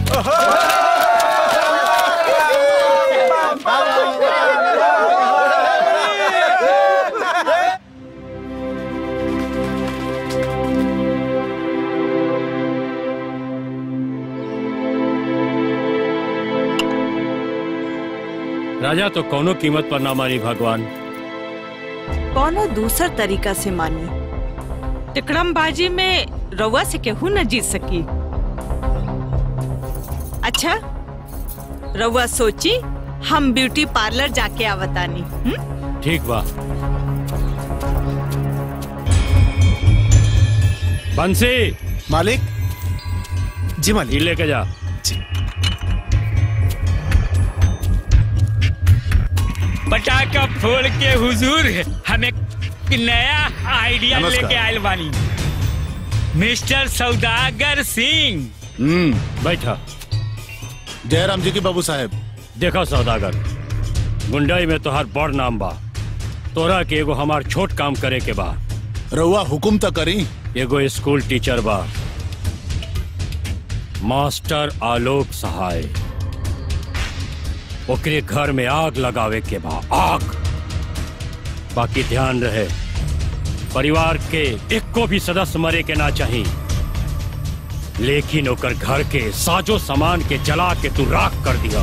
राजा तो कोनो कीमत पर ना मारी भगवान कौनो दूसर तरीका से मानी टिकड़मबाजी में रउआ से केहू न जीत सकी अच्छा रउआ सोची हम ब्यूटी पार्लर जाके आवतानी हम्म? ठीक बा बंसी मालिक जी मालिक लेके जा पटाखा फोड़ के हुजूर हमें एक नया आइडिया नमस्कार। लेके आयल बानी मिस्टर सौदागर सिंह हम्म बैठा जयराम जी की बाबू साहेब देखो सौदागर गुंडाई में तोहार बड़ नाम बा तोरा के एगो हमार छोट काम करे के बा रउआ हुकुम त करी एगो स्कूल टीचर बा मास्टर आलोक सहाय ओकरे घर में आग लगावे के बा आग बाकी ध्यान रहे परिवार के एको भी सदस्य मरे के ना चाही लेकिन ओकर घर के साजो सामान के जला के तू राख कर दिया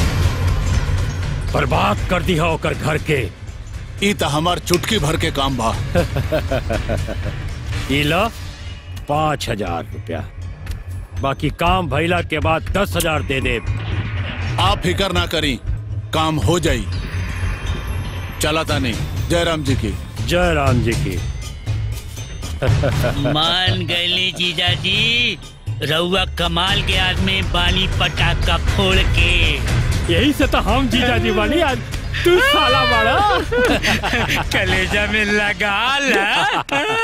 बर्बाद कर दिया ओकर घर के ई त हमार चुटकी भर के काम बा इला पाँच हजार रुपया बाकी काम भइला के बाद दस हजार दे दे आप फिकर ना करी काम हो जाई चला तानी जयराम जी की जय राम जी की मान गए जीजा जी रउआ कमाल के आदमी बानी पटाखा फोड़ के यही से तो हम जीजा जी बानी आज तू साला बड़ा कलेजा में लगा ला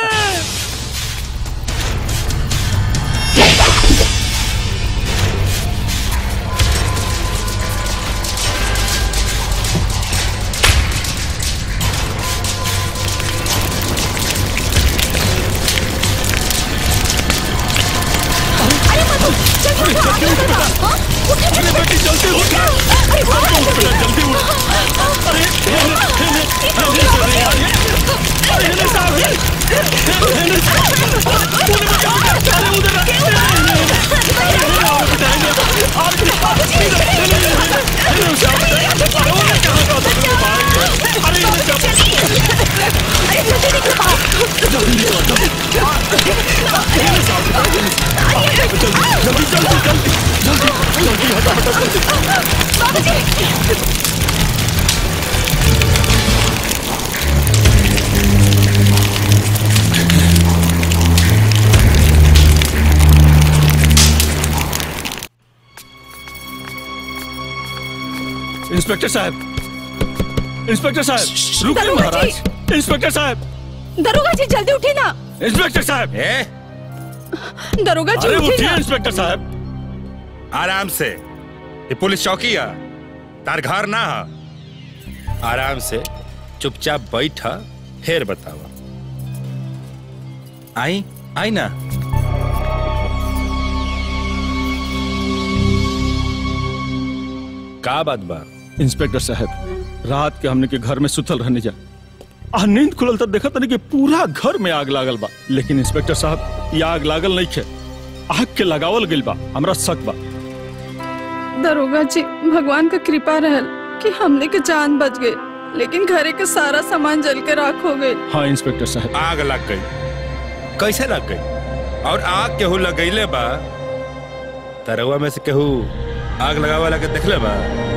इंस्पेक्टर साहब इंस्पेक्टर साहब रुकिए दरोगा जी। महाराज इंस्पेक्टर साहब दरोगा जी जल्दी उठिए ना इंस्पेक्टर साहब दरोगा जी अरे उठिए उठिए ना इंस्पेक्टर साहब आराम से ये पुलिस चौकी है तार घर ना है आराम से चुपचाप बैठा फिर बतावा आई आई ना का बात बा इंस्पेक्टर साहब रात के हमने के घर में सुतल रहने जा आ नींद खुलल तब देखा तनी कि पूरा घर में आग लागल बा लेकिन इंस्पेक्टर साहब ये आग लागल नहीं खे आग के लगावल गइल बा हमरा शक बा दरोगा जी भगवान का कृपा रहल कि हमने के जान बच गई लेकिन घरे के सारा सामान जल के राख हो गए हाँ इंस्पेक्टर साहब आग लग गई कैसे लग गई और आग केहू लगैले बा तरवा में से केहू आग लगावे लगे देखले बा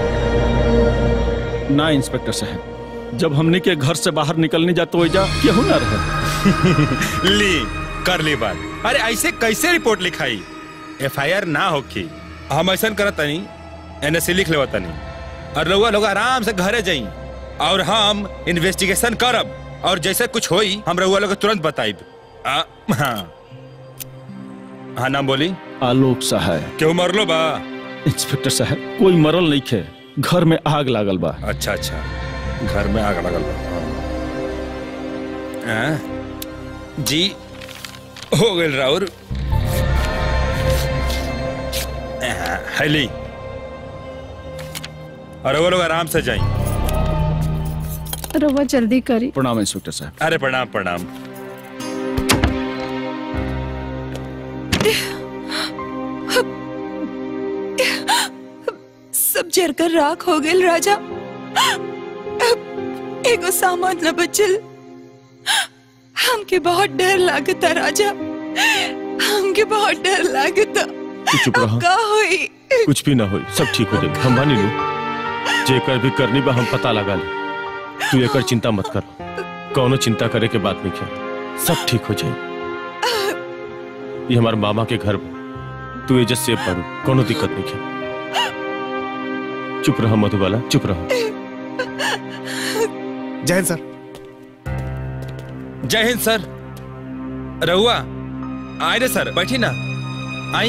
ना इंस्पेक्टर साहब जब हमने के घर से बाहर निकलने जा तो जा केहू ना रहे ली कर ली बात अरे ऐसे कैसे रिपोर्ट लिखाई एफ आई आर ना होखी हम ऐसा करत तनी एनएससी लिख लेवा तनी और रउआ लोग आराम से घरे जाई और हम इन्वेस्टिगेशन करब और जैसे कुछ होई हम रउआ लोग के तुरंत बताइब आ, हाँ हाँ नाम बोली आलोक सहाय क्यों मरलो बा इंस्पेक्टर साहब कोई मरल नहीं खे घर में आग लागल बा अच्छा अच्छा घर में आग लगल बा हाँ? जी हो गए राउर हेली और वो लोग आराम से जाएं रवा जल्दी करी प्रणाम इंस्पेक्टर साहब अरे प्रणाम प्रणाम सब जरकर राख हो गेल राजा एगो सामान न बचल हमके बहुत डर लागता राजा हमके बहुत डर लागता तू चुप रहा का होई कुछ भी ना हो सब ठीक हो जाए हम मानी लू जेकर भी करनी बा हम पता लगा ले तू एकर चिंता मत कर कौनो चिंता करे के बात नहीं है सब ठीक हो जाए ये हमारे मामा के घर बा तू एजत से पढ़ू कोनो दिक्कत नहीं है चुप रहा मधुबाला चुप रहा जय हिंद सर जय हिंद सर रहुआ आए रे सर बैठी ना आई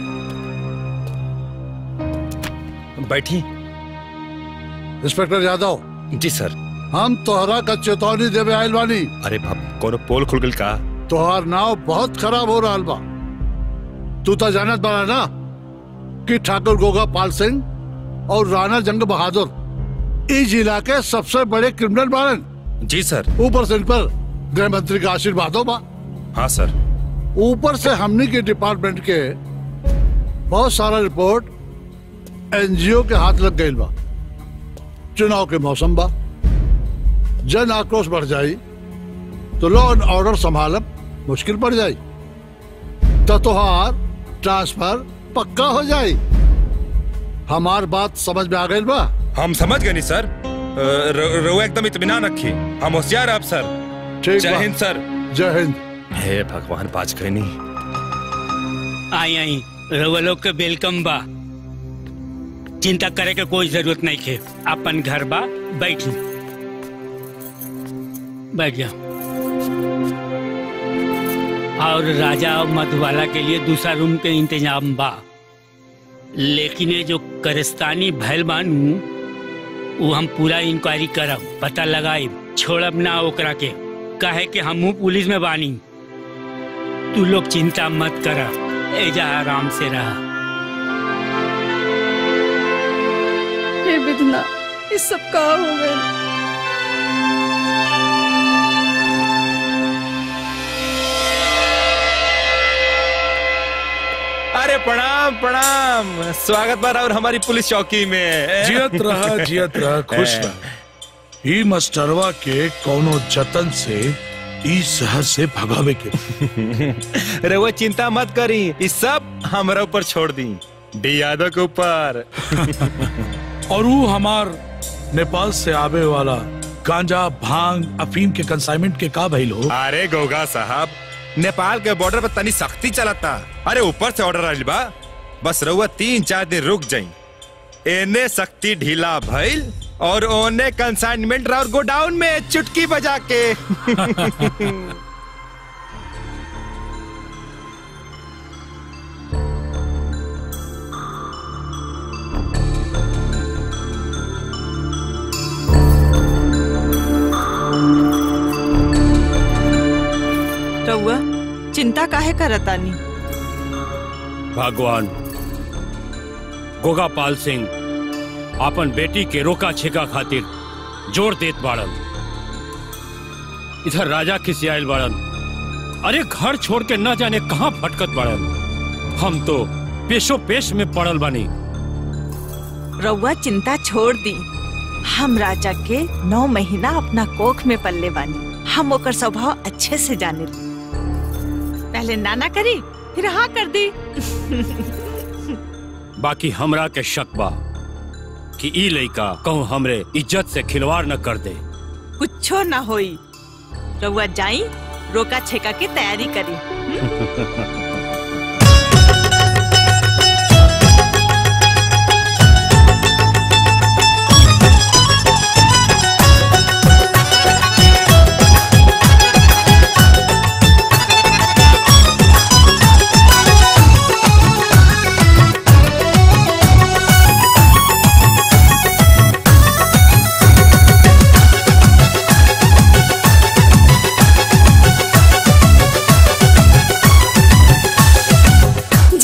बैठी इंस्पेक्टर यादव जी सर हम तोहरा का चेतावनी देवे आयल बानी अरे बाप कोनो पोल खुल गल का तोहार नाव बहुत खराब हो रहा बा तू तो जानत बड़ा ना कि ठाकुर गोगा पाल सिंह और राणा जंग बहादुर इस जिला के सबसे बड़े क्रिमिनल बारन जी सर ऊपर से इन पर गृह मंत्री का आशीर्वाद हो बा हाँ सर ऊपर से हमनी के डिपार्टमेंट के बहुत सारा रिपोर्ट एनजीओ के हाथ लग गई बा चुनाव के मौसम बा जन आक्रोश बढ़ जाई तो लॉ एंड ऑर्डर संभालब मुश्किल पड़ जाई तो तोहार ट्रांसफर पक्का हो जाई हमार बात समझ में आ गई बा हम समझ गए नहीं सर अ, र- रहुआ एकदम इत्मीनान रखी हम होशियार अब सर ठीक जय बा। हिंद सर जय हिंद हे भगवान बाज गए नहीं आई आई रउआ लोग के वेलकम बा चिंता करे के कोई जरूरत नहीं है अपन घर बा बैठी बैठ जाओ और राजा और मधुबाला के लिए दूसरा रूम के इंतजाम बा लेकिन ये जो करस्तानी भैल बानू वो हम पूरा इंक्वायरी करब पता लगाई छोड़ब ना ओकरा के काहे कि हमहू पुलिस में बानी तू लोग चिंता मत कर एजा आराम से रहा हे विधना ये सब का हो गए अरे प्रणाम प्रणाम स्वागत बा और हमारी पुलिस चौकी में जियत रहा जियत रहा खुश रहा ई मास्टरवा के कोनो जतन से ई शहर से भगावे के रहुआ चिंता मत करी ये सब हमारा ऊपर छोड़ दी डी यादव के ऊपर और वो हमार नेपाल से आवे वाला गांजा भांग अफीम के कंसाइनमेंट के का भइल हो अरे गोगा साहब नेपाल के बॉर्डर पर तनी सख्ती चलता अरे ऊपर से ऑर्डर आइल बा बस रहुआ तीन चार दिन रुक जाई एने सख्ती ढीला भइल और ओने कंसाइनमेंट और गोडाउन में चुटकी बजा के रउआ चिंता काहे करतानी भगवान गोगापाल सिंह अपन बेटी के रोका छेका खातिर जोर देत बाड़न इधर राजा खिसियाल बाड़न अरे घर छोड़ के न जाने कहाँ भटकत बाड़न हम तो पेशो पेश में पड़ल बानी रउआ चिंता छोड़ दी हम राजा के नौ महीना अपना कोख में पल्ले बानी हम ओकर स्वभाव अच्छे से जाने पहले नाना करी फिर हाँ कर दी बाकी हमरा के शक बा कि ई लइका कहूँ हमरे इज्जत से खिलवाड़ न कर दे कुछो ना होई रउआ जाई रोका छेका की तैयारी करी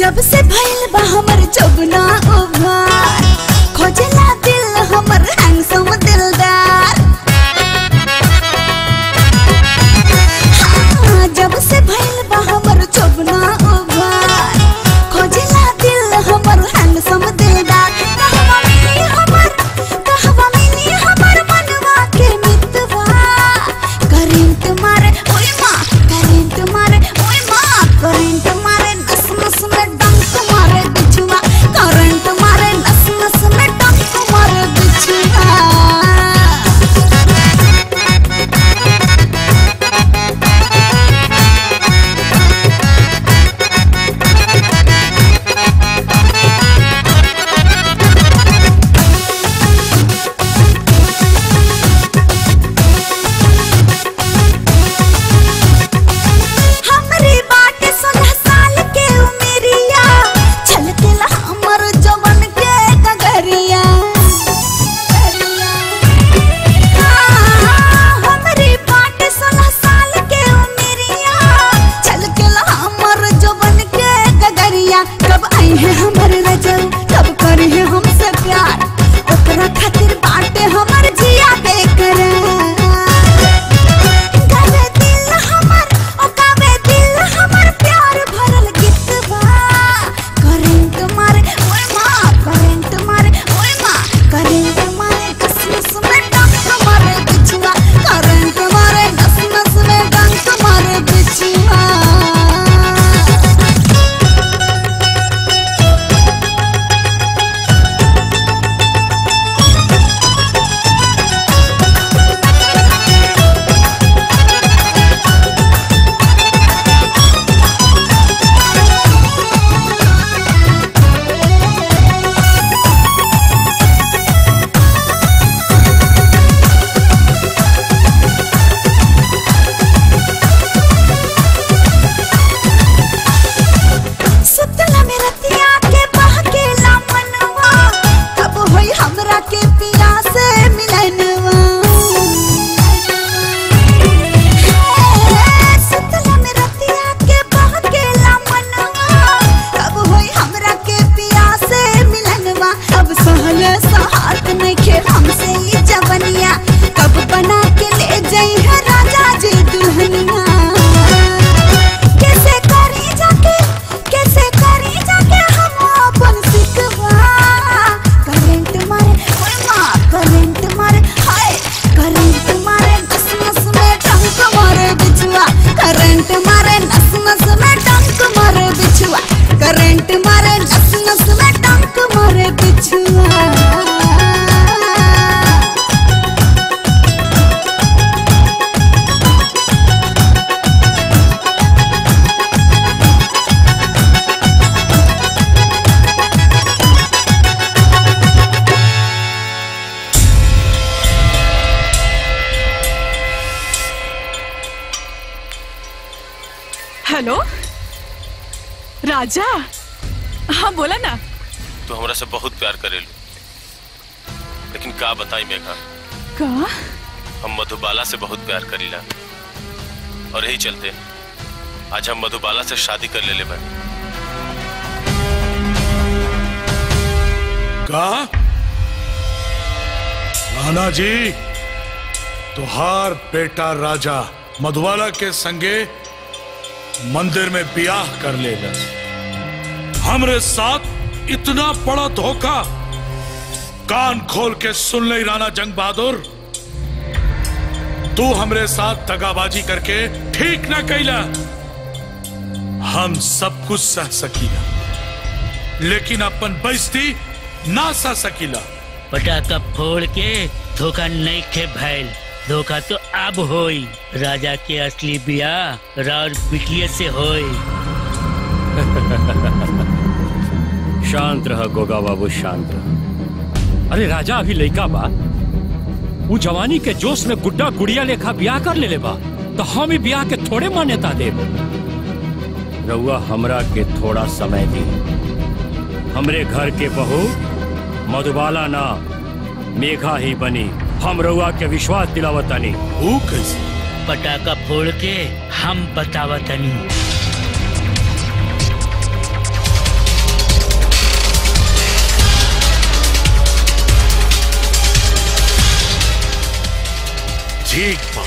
जब से भइल बा हमर जबना उभार खोजला दिल हमर हैंडसम दिलदार हाँ, जब से भइल बा हमर जबना उभार खोजला दिल हमर हैंडसम दिलदार कहवा मिली हमर कहवा मिली हमर मनवा के मितवा करेंट मारे ओए माँ करेंट मारे ओए माँ करेंट मारे नस नस में डंक मारे बिछुआ करेंट मारे नस नस में डंक मारे बिछुआ हमरी बाटे सोलह साल के उमेरिया छलकेला हमर जवन के गगरिया हाँ, हमरी बाटे सोलह साल के उमेरिया छलकेला हमर जवन के गगरिया कब आई है हमर रजल कब करी है हमसे प्यार ओकरा खातिर बाटे हमर जिया बेकरार गले दिल हमर ओकावे दिल हमर प्यार भरल गीतवा करेंट मारे ओए माँ करेंट मारे ओए माँ करेंट मारे नस नस में डंक मारे बिछुआ करेंट मारे नस नस में डंक मारे बिछुआ सुतला में रतिया के बहकेला मनवा कब होई हमरा के पिया से मिलनवा हे, सुतला में रतिया के बहकेला मनवा कब होई हमरा के पिया से मिलनवा अब सहले सहात नहीं खेल हमसे ई जवनिया कब बना के ले जाई है राजा जी दुल्हनिया कैसे करी जाके कैसे करी जाके हम अपन सिकवा करेंट मारे ओए माँ करेंट मारे हाय करेंट मारे नस नस में डंक मारे बिछुआ करेंट मारे नस नस में डंक मारे बिछुआ करेंट मारे नस नस में डंक मारे बिछुआ हेलो राजा हाँ बोला ना तू हमरा से बहुत प्यार करेलू लेकिन का बताई मेघा का हम मधुबाला से बहुत प्यार करीला और यही चलते आज हम मधुबाला से शादी कर ले ले बानी का नाना जी तुहार बेटा राजा मधुबाला के संगे मंदिर में ब्याह कर लेगा हमरे साथ इतना बड़ा धोखा कान खोल के सुन ले राणा जंग बहादुर तू हमरे साथ दगाबाजी करके ठीक ना कैला हम सब कुछ सह सकीला लेकिन अपन बेइज्जती ना सह सकीला पटाखा फोड़ के धोखा नहीं खे भैल धोखा तो अब होई राजा के असली बियाह राउर बिटिया से होई शांत रह गोगा बाबू शांत रह अरे राजा अभी लइका बा वो जवानी के जोश में गुड्डा गुड़िया लेखा ब्याह कर ले बा तो हम ही ब्याह के थोड़े मान्यता देब रउआ हमरा के थोड़ा समय दी हमरे घर के बहू मधुबाला ना मेघा ही बनी हम रउआ के विश्वास दिलावतानी वो कैसे पटाखा फोड़ के हम बतावतनी ठीक बा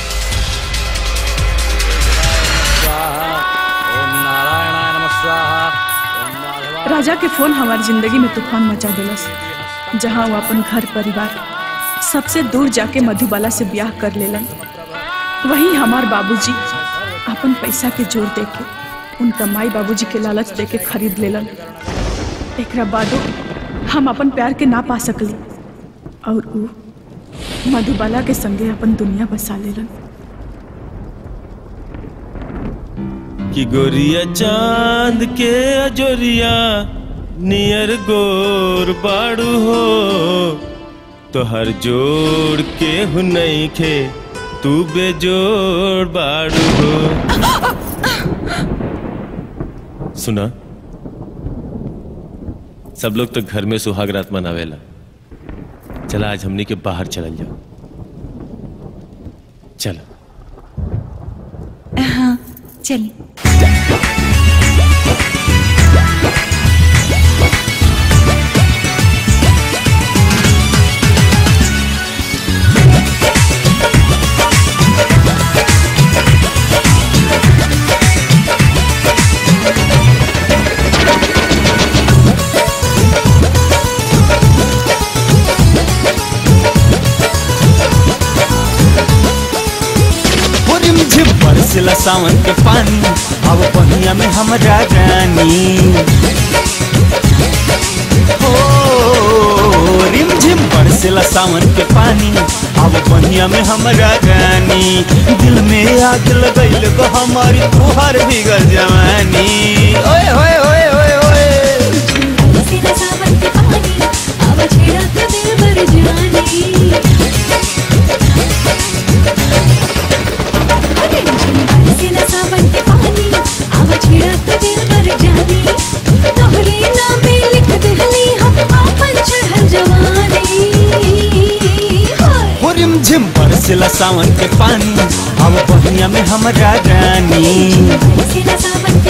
राजा के फोन हमारी जिंदगी में तूफान मचा दिलस जहाँ वो अपन घर परिवार सबसे दूर जाके मधुबाला से ब्याह कर लेलन वहीं हमार बाबूजी अपन पैसा के जोर देके उनका माई बाबूजी के लालच देके खरीद लेलन एकरा बादो हम अपन प्यार के ना पा सकली और ऊ मधुबाला के संगे अपन दुनिया बसा लेलन कि गोरिया चांद के अजोरिया नियर गोर बाड़ू हो तो हर जोड़ के हुनई खे तू बेजोड़ बाड़ू हो सुना सब लोग तो घर में सुहाग रात मनावेला चला आज हमनी के बाहर चलल जाओ चलो हाँ चलिए रिम झिम बरसला सावन के पानी अब बहिया में हमरा रानी हो रिम झिम बरसला सावन के पानी अब बहिया में हमरा रानी दिल में आग लगैल गो हमारी तुहर भीगल जवानी ओए होए होए होए होए हो रिम झिम बरसला सावन के पानी अब बहिया में हमरा रानी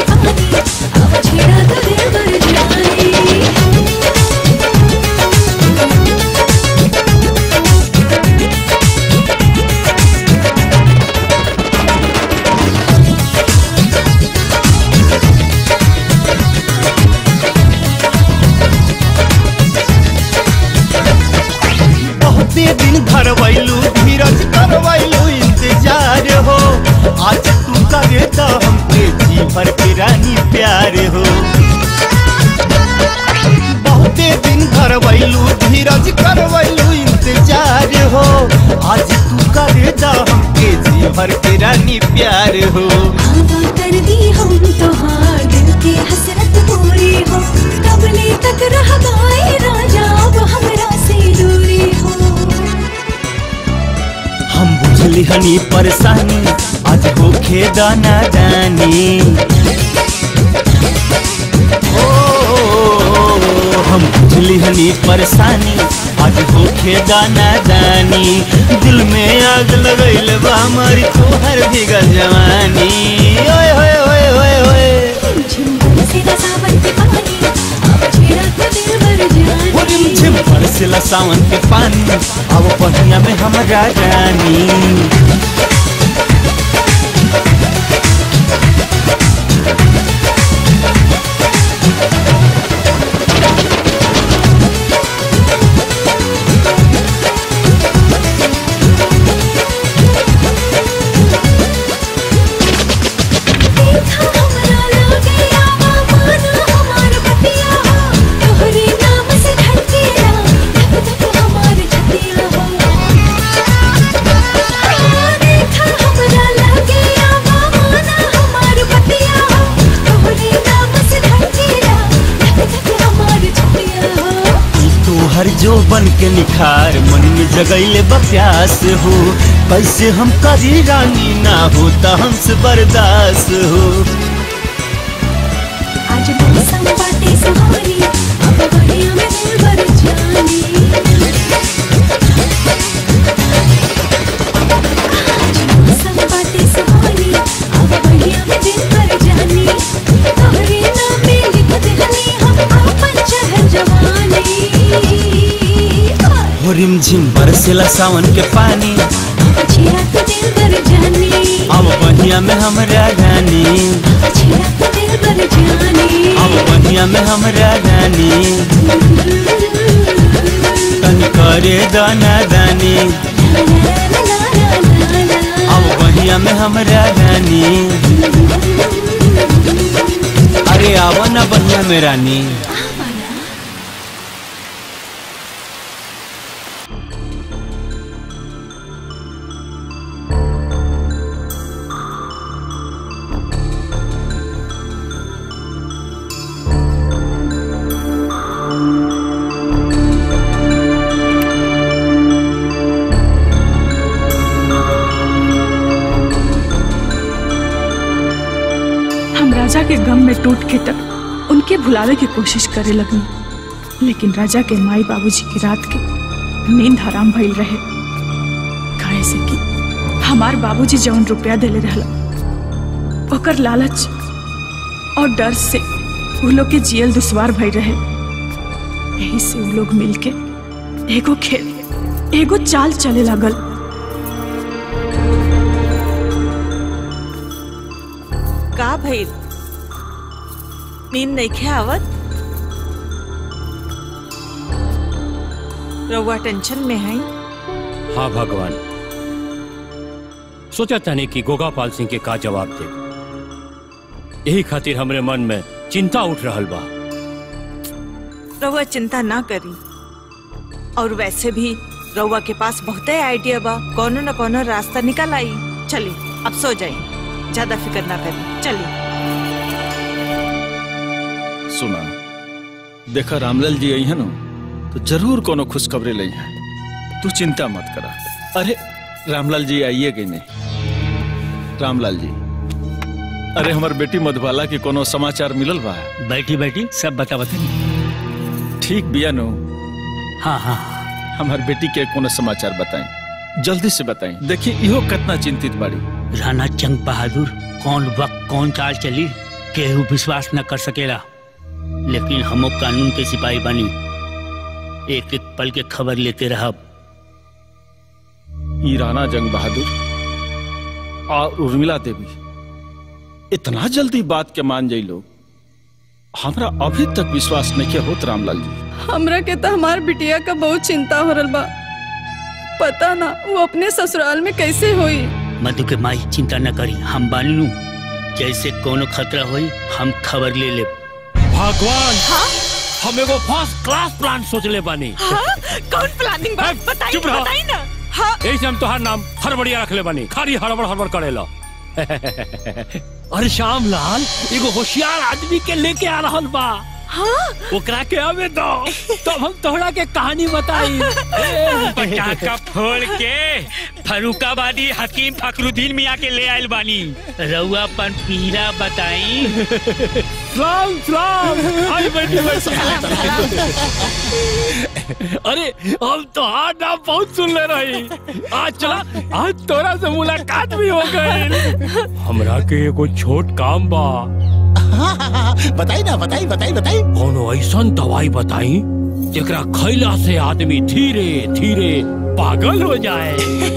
बहुते दिन धरवैलू धीरज करवैलू इंतजार हो आज तू करे तो हमके जी भर के रानी प्यार हो बहुते दिन धरवैलू धीरज करवैलू इंतजार हो आज तू करे तो हमके जी भर के रानी प्यार हो कर दी हम तोहार दिल की हसरत पूरी हो कबले तक रह गए राजा अब हमरा से दूरी हो हम बुझली हनी परेशानी आज होखे दाना दानी ओ, हम बुझली हनी परेशानी आज होखे दाना दानी दिल में आग लगैल बा हमारी तोहर भीगल जवानी ओए होए होए होए होए वो रिम झिम बरसला सावन के पानी अब बढ़िया में हमरा रानी तोहरे नाम से धड़केला धक धक हमार छतिया हो देखा हमरा लगे आवा माना हमार बतिया हो तोहरे नाम से धड़केला धक धक हमार छतिया हो तोहर जो बन के निखार मन में जगैले बप्यास हो कैसे हम करी रानी ना हो तो हमसे बर्दाश्त हो आज मौसम बाटे सुहानी अब बढ़िया में दिल भर जानी आज मौसम बाटे सुहानी अब बढ़िया में दिल भर जानी तोहरे नाम में लिख देहनी हम अपन शहर जवानी हो रिम झिम बरसेला सावन के पानी छेड़ा के दिल बर जानी अब बनिया में हमरा रानी छेड़ा के दिल बर जानी अब बनिया में हमरा रानी तनी करे दाना दानी अब बनिया में हमरा रानी अरे आवा ना बनिया में रानी हम राजा के गम में टूट के तक उनके भुलावे की कोशिश करे लगनी लेकिन राजा के माई बाबूजी की रात के नींद हराम भइल रहे काहे से कि हमार बाबूजी जौन रुपया देले रहला ओकर लालच और डर से उ लोग के जियल दुश्वार भइल रहे यही से उ लोग मिलके एगो खेल एगो चाल चले लागल का भइल नींद नहीं आवत रउआ टेंशन में है हाँ भगवान सोचा तने कि गोगापाल सिंह के का जवाब दे यही खातिर हमरे मन में चिंता उठ रहल बा रउआ चिंता ना करी और वैसे भी रउआ के पास बहुते आइडिया बा कोनो न कोनो रास्ता निकल आई चली अब सो जाई ज्यादा फिक्र ना करी चली सुना देखा रामलाल जी आई है ना तो जरूर कोनो खुशखबरी लाई है तू चिंता मत करा अरे रामलाल जी आइए गई नहीं रामलाल जी अरे हमार बेटी मधुबाला की कोनो समाचार मिलल बा बैठी बैठी सब बता बता ठीक बिया नो हाँ हाँ हमार बेटी के कोनो समाचार बताएं जल्दी से बताएं देखिए इहो कितना चिंतित बाड़ी राणा जंग बहादुर कौन वक्त कौन चाल चली केहू विश्वास न कर सकेला लेकिन हमो कानून के सिपाही बनी एक एक पल के खबर लेते रहब ई राणा जंग बहादुर और उर्मिला देवी इतना जल्दी बात के मान जाई लोग हमरा अभी तक विश्वास नहीं के होत रामलाल जी हमरा के तो हमार बिटिया का बहुत चिंता हो रहा बा पता ना वो अपने ससुराल में कैसे हुई मधु के माई चिंता न करी हम बानी नु जैसे कोनो खतरा होई हम खबर ले ले भगवान हम एगो फर्स्ट क्लास प्लान सोच ले बानी कौन प्लानिंग बा बताई चुप रहो। बताई ना हाँ ऐसे हम तोहार नाम हड़बड़िया रख ले बानी खाली हड़बड़ हड़बड़ करेला अरे श्याम लाल एगो होशियार आदमी के लेके आ रहल बा हाँ ओकरा के आवे दो तब हम तोहरा के कहानी बताई पटाखा फोड़ के फरुखाबादी हकीम फखरुद्दीन मियाँ के ले आयल बानी रउआ अपन पीरा बताई सलाम सलाम आई बैठी बैठी अरे हम तो हाँ नाम बहुत सुन ले रही आज चला आज तोरा से मुलाकात भी हो गई हमरा के एगो छोट काम बा बताई ना बताई बताई बताई कोनो ऐसन दवाई बताई जेकरा खैला से आदमी धीरे धीरे पागल हो जाए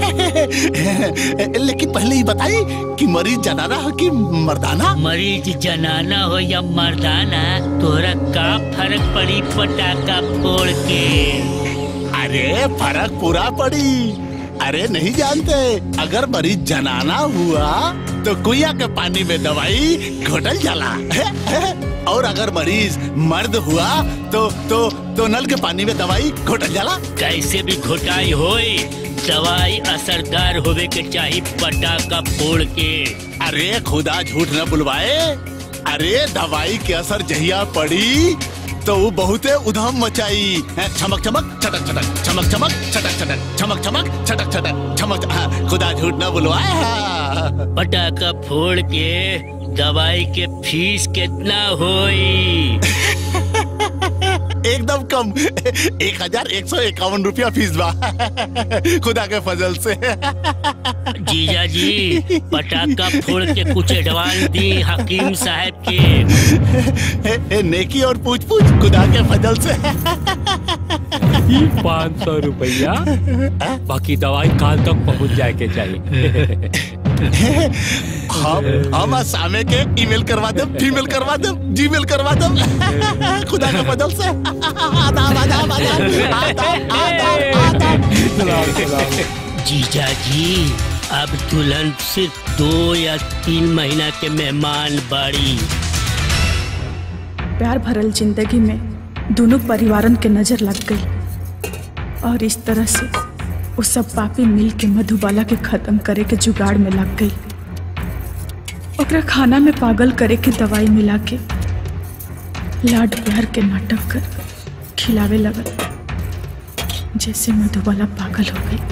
लेकिन पहले ही बताई कि मरीज जनाना हो कि मर्दाना मरीज जनाना हो या मर्दाना तोरा का फर्क पड़ी पटाखा फोड़ के अरे फर्क पूरा पड़ी अरे नहीं जानते अगर मरीज जनाना हुआ तो कुइया के पानी में दवाई घोटल जाला और अगर मरीज मर्द हुआ तो तो तो नल के पानी में दवाई घोटल जाला कैसे भी घोटाई होए दवाई असरदार होवे के चाहिए पटाखा फोड़ के अरे खुदा झूठ न बुलवाए अरे दवाई के असर जहिया पड़ी तो वो बहुते उधम मचाई हैं, चमक चमक छटक छटक चमक चमक छटक छटक चमक चमक छटक छटक चमक हाँ, खुदा झूठ न बुलवाए हाँ। पटाखा फोड़ के दवाई के फीस कितना होई एकदम कम एक हजार एक सौ इक्यावन रुपया फीस बा खुदा के फजल से जीजा जी पटाखा फोड़ के कुछ एडवांस दी हकीम साहब के ए, ए, नेकी और पूछ पूछ खुदा के फजल से ई पाँच सौ रुपया बाकी दवाई काल तक पहुंच जाए के चाहिए हम हम सामे के ईमेल करवा दे फीमेल करवा दे जीमेल करवा दे खुदा के बदल से आदाब आदाब आदाब आदाब आदाब जीजा जी अब दुल्हन सिर्फ दो या तीन महीना के मेहमान बाड़ी प्यार भरल जिंदगी में दोनों परिवारन के नजर लग गई और इस तरह से वो सब पापी मिल के मधुबाला के खत्म करे के जुगाड़ में लग गई ओकरा खाना में पागल करे के दवाई मिला के लाड प्यार के नाटक कर खिलावे लगल जैसे मधुबाला पागल हो गई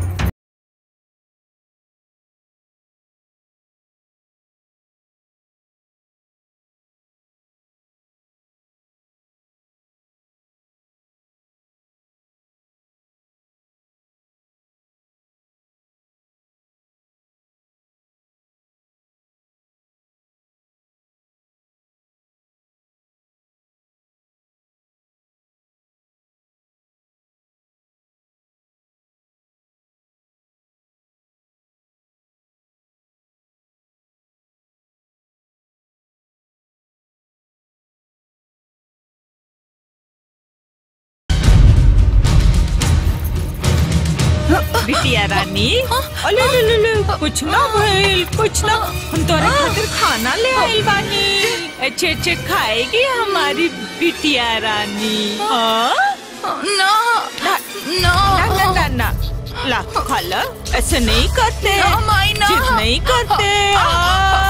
बिटिया रानी अले ले ले ले कुछ ना भइल कुछ ना हम तोरे खातिर खाना ले आइल बानी अच्छे अच्छे खाएगी हमारी बिटिया रानी हाँ? ना ना ना ना ना ना ला खा ला ऐसे नहीं करते ना, माई, ना। जिद नहीं करते आ,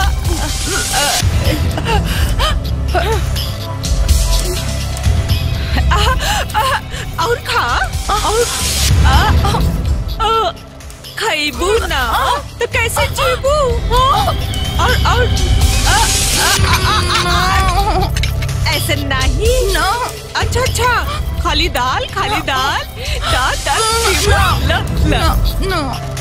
आ, आ, और खा और आ, आ, आ, खाइबू ना तो कैसे जीबू हाँ? और और आ, आ, आ, आ, आ, ऐसे नहीं ना अच्छा अच्छा खाली दाल खाली दाल दाल दाल जीबू ला ला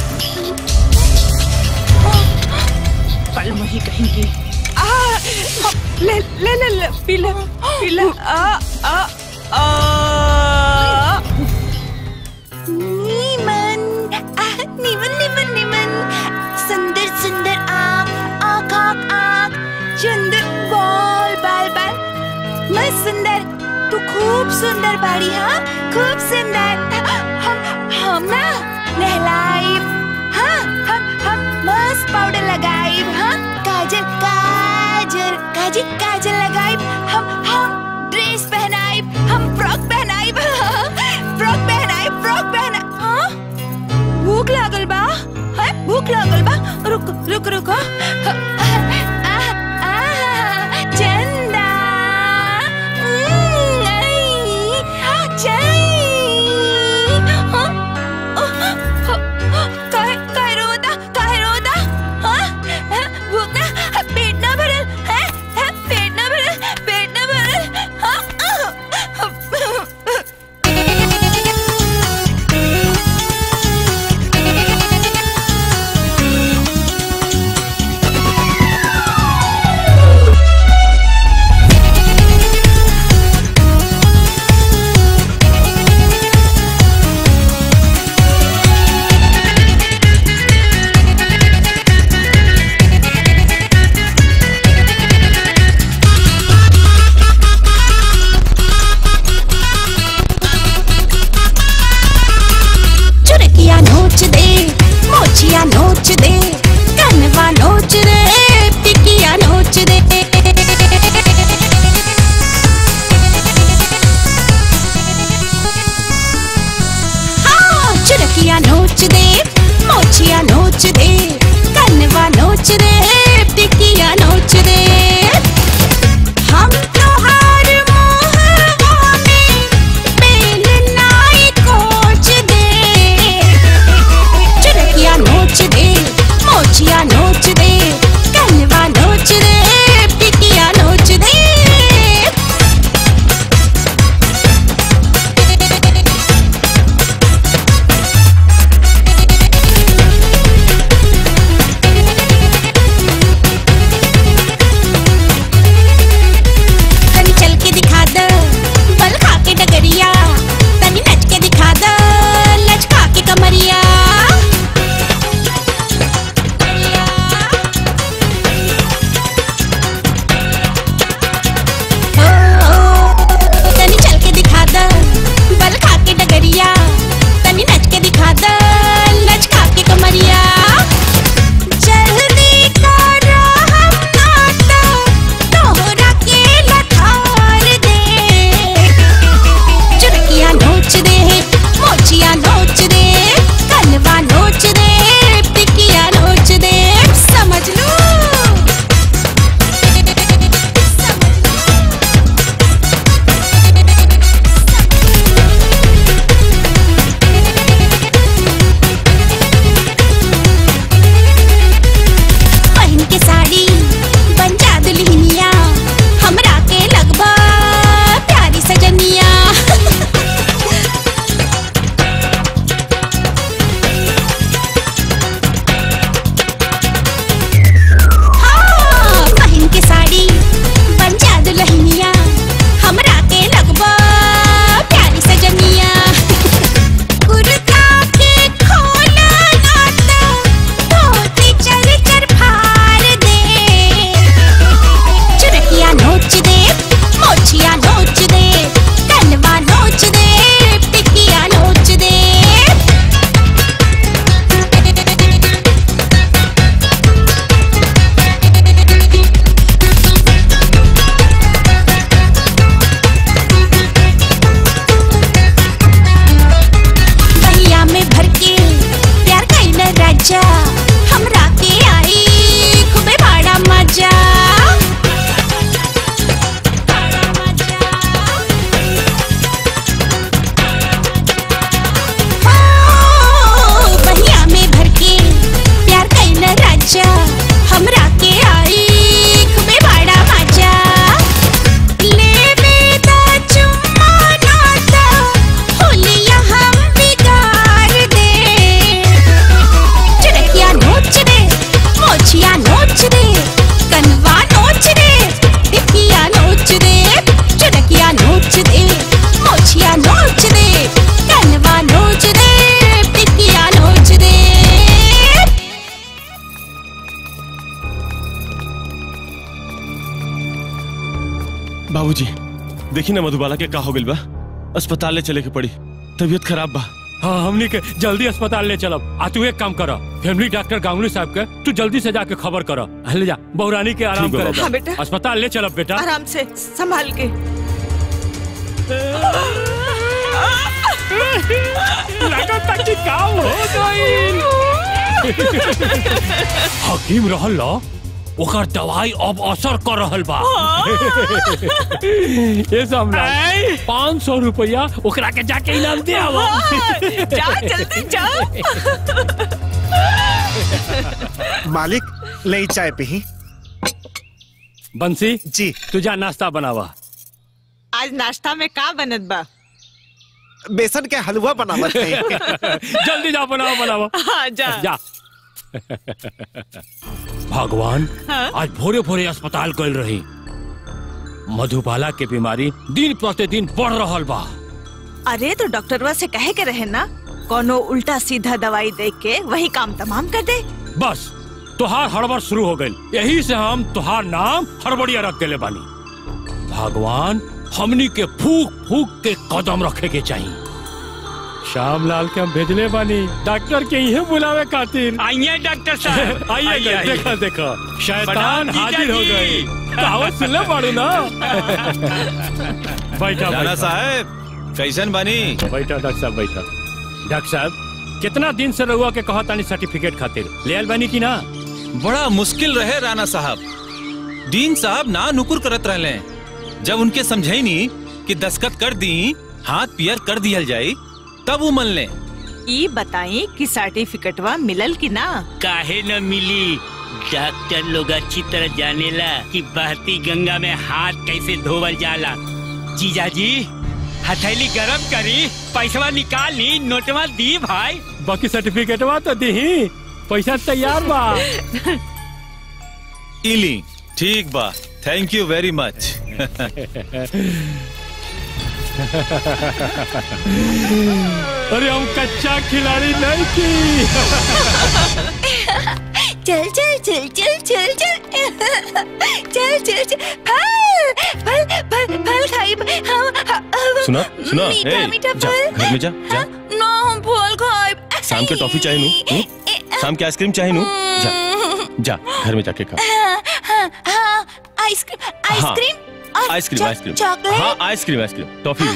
कल वही कहेंगे आ, ले ले ले ले पी ले पी ले आ आ आ नीमन आह, नीमन नीमन नीमन सुंदर सुंदर आँख आँख आँख आँख चंदर बाल बाल बाल मस्त सुंदर तू खूब सुंदर बाड़ी हाँ खूब सुंदर हम हम ना नहलाइब हाँ हम हम मस्त पाउडर लगाइब हाँ काजल काजल काजल काजल लगाइब हम हम ड्रेस पहनाइब हम फ्रॉक पहनाइब फ्रॉक पहनाइब फ्रॉक पहना हाँ भूख लागल बा है भूख लागल बा रुक रुक रुक चंदा हम्म, आई, हाँ, चाई। हाँ, काहे काहे रोदा काहे रोदा हाँ हाँ, भूख ना पेट ना भरल है है पेट ना भरल पेट ना भरल हाँ चुरकिया नोच दे मोचिया नोच दे कनवा नोच दे टिकिया नोच दे हाँ, चुरकिया नोच दे मोचिया नोच दे कनवा नोच दे टिकिया नोच दे हम त्योहार मोहवा में बेलनाई कोच दे चुरकिया नोच दे मोचिया नोच दे कनवा नोच दे टिकिया नोच दे देखी ना मधुबाला के का हो गइल बा अस्पताल ले चले के पड़ी तबीयत खराब बा हाँ हमनी के जल्दी अस्पताल ले चलब आ तू एक काम कर फैमिली डॉक्टर गांगुली साहब के तू जल्दी से जाके खबर कर ले जा बहुरानी के आराम ठीक बा कर बाबा। हाँ, बेटा। अस्पताल ले चलब बेटा आराम से संभाल के लगता कि काम हो गइल हकीम रहल ल ओकर दवाई अब असर कर रहल बा ये सम्राट पाँच सौ रुपया ओकरा के जाके इनाम दे आवा जा जल्दी जाओ मालिक ले चाय पी बंसी जी तू जा नाश्ता बनावा आज नाश्ता में का बनत बा बेसन के हलवा बनावत है जल्दी जा बनावा बनावा हाँ, जा। जा भगवान हाँ? आज भोरे भोरे अस्पताल गल रही मधुबाला के बीमारी दिन प्रतिदिन बढ़ रहल बा अरे तो डॉक्टरवा से कहे के रहे ना कोनो उल्टा सीधा दवाई दे के वही काम तमाम कर दे बस तुहार हड़बड़ शुरू हो गई यही से हम तुहार नाम हड़बड़िया रख देले बानी भगवान हमनी के फूक फूक के कदम रखे के चाहिए श्याम लाल के हम भेजले बानी डॉक्टर के इहे बुलावे खातिर आइए डॉक्टर साहब आइए आइए, देखा आइए। देखा देखा शैतान प्रणाम जीजा हाजिर हो जी। गई कहावत सुनले पड़ू ना बैठा राणा बैठा साहब कैसन बनी बैठा डॉक्टर साहब बैठा डॉक्टर साहब कितना दिन से रहुआ के कहा तानी सर्टिफिकेट खातिर ले आयल बानी की ना बड़ा मुश्किल रहे राणा साहब डीन साहब ना नुकुर करत रहले जब उनके समझाई नी कि दस्खत कर दी हाथ पियर कर दियल जाई तब वो मन ले ई बताई कि सर्टिफिकेटवा मिलल कि ना काहे न मिली डॉक्टर लोग अच्छी तरह जानेला कि बहती गंगा में हाथ कैसे धोवल जाला जीजा जी हथेली गरम करी पैसवा निकाल ली नोटवा दी भाई बाकी सर्टिफिकेटवा तो दी पैसा तैयार बा इली ठीक बा थैंक यू वेरी मच अरे हम कच्चा खिलाड़ी नहीं की चल चल चल चल चल चल चल चल चल फल फल फल फल खाई हम हम- सुना सुना मीठा ए, मीठा जा फल घर में जा जा ना हम फल खाई शाम के टॉफी चाहिए नू हूँ? शाम के आइसक्रीम चाहिए नू जा जा घर में जाके खा हाँ हाँ हाँ आइसक्रीम आइसक्रीम और आइसक्रीम चॉ- आइसक्रीम चॉकलेट हाँ आइसक्रीम आइसक्रीम टॉफी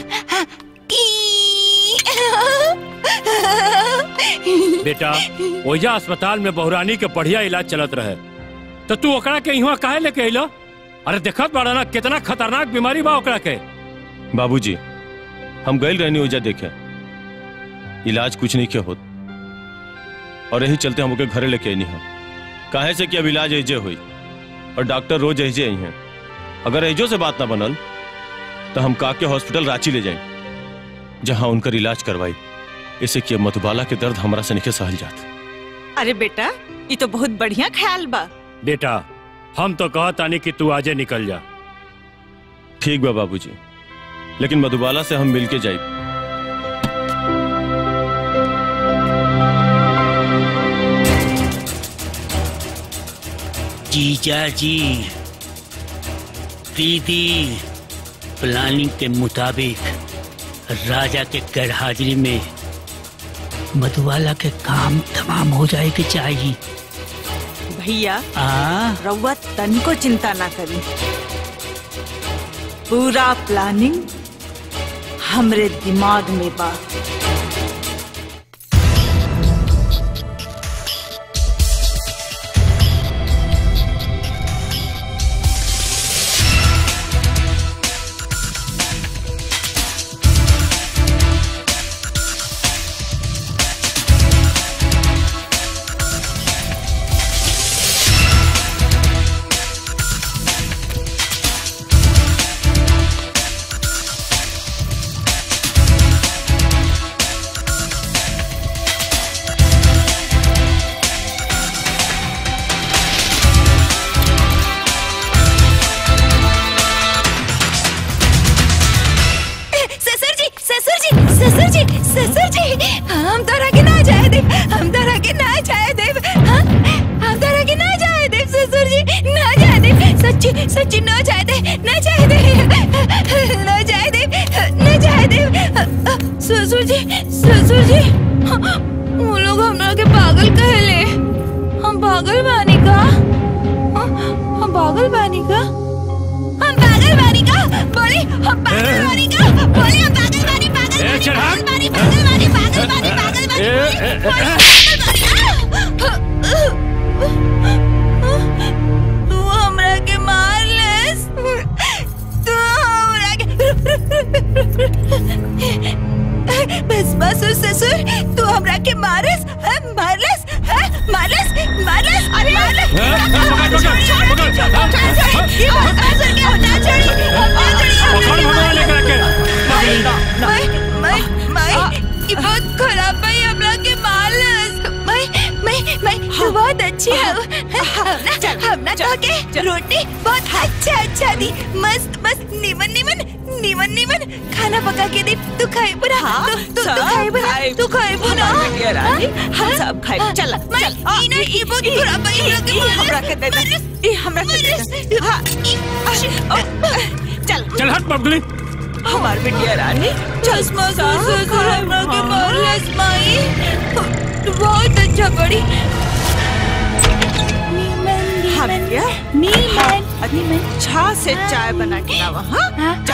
भी बेटा ओजा अस्पताल में बहुरानी के बढ़िया इलाज चलत रहे तो तू ओकरा के यहाँ काहे लेके अइलो अरे देखत बाड़ा ना कितना खतरनाक बीमारी बा ओकरा के बाबूजी हम गए रहनी ओजा देखे इलाज कुछ नहीं किया होत और यही चलते हम ओके घरे लेके आनी हम काहे से कि अब इलाज ऐजे हुई और डॉक्टर रोज ऐजे आई हैं अगर ऐजो से बात ना बनल तो हम का के हॉस्पिटल रांची ले जाए जहां उनकर इलाज करवाई इससे कि अब मधुबाला के दर्द हमरा से नहीं सहल जात अरे बेटा ये तो बहुत बढ़िया ख्याल बा बेटा हम तो कहत आनी कि तू आजे निकल जा ठीक बा बाबूजी लेकिन मधुबाला से हम मिलके जाए जीजा जी दीदी प्लानिंग के मुताबिक राजा के गैर हाजिरी में मधुबाला के काम तमाम हो जाए के चाहिए भैया आ रउआ तनिको चिंता ना करी पूरा प्लानिंग हमरे दिमाग में बा ससुर जी ससुर जी ससुर जी ससुर जी हम तो रखे ना जाए दे हम तो रखे ना जाए दे हाँ? हम तो रखे ना जाए दे ससुर जी ना जाए दे सच्ची सच्ची ना जाए दे ना जाए दे न जाए दे न जाए दे ससुर जी ससुर जी वो लोग हमरा के पागल कहले हम पागल बानी का हम पागल बानी का हम पागल बानी का बोली हम पागल बानी का बोली हम पागल बानी पागल बानी पागल बानी पागल बानी पागल बानी पागल बानी तू हमरा के मार लेस तू हमरा के बस बस ससुर तू हमरा के मारस मारलस मारलस मारलस अरे मारलस छोड़ छोड़ छोड़ छोड़ छोड़ ये बात ससुर के होना छोड़ी पकड़ भगवान लेकर के मैं मैं मैं ये बहुत खराब है हमरा के मारलस मैं मैं मैं तू बहुत अच्छी है हमना हमना तो के रोटी बहुत अच्छा अच्छा दी मस्त मस्त निमन निमन निमन निमन खाना पका के दे तू खाए बुरा हाँ, तू तू सब तू खाए बुरा खाए। तू खाए बुरा हमारे बेटिया रानी, हम सब खाए। चल, मैं चल। ई ना ई बहुत ई- खराब है हमरा के ई हमरा के दे दे। ई हमरा के दे दे। हाँ, चल चल हट बबली हमार बिटिया रानी चश्मा ससुर को हमरा के मारलस माई तू बहुत अच्छा पड़ी हाँ बिटिया नीमन नीमन छा से चाय बना के लावा हाँ जा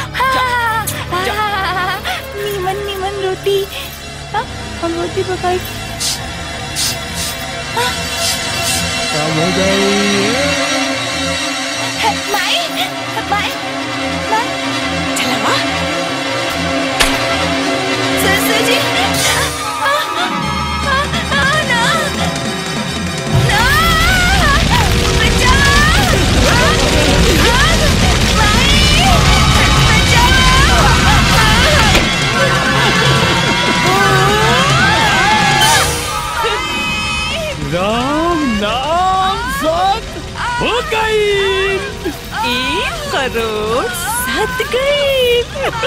नीमन नीमन रोटी हाँ, हम रोटी पकाई काम हो है, माई माई माई चला वाह ससुर जी आ, आ, आ, आ, ना ना बचाओ आ, आ, माई राम नाम सत हो गई एक करोड़ सत गई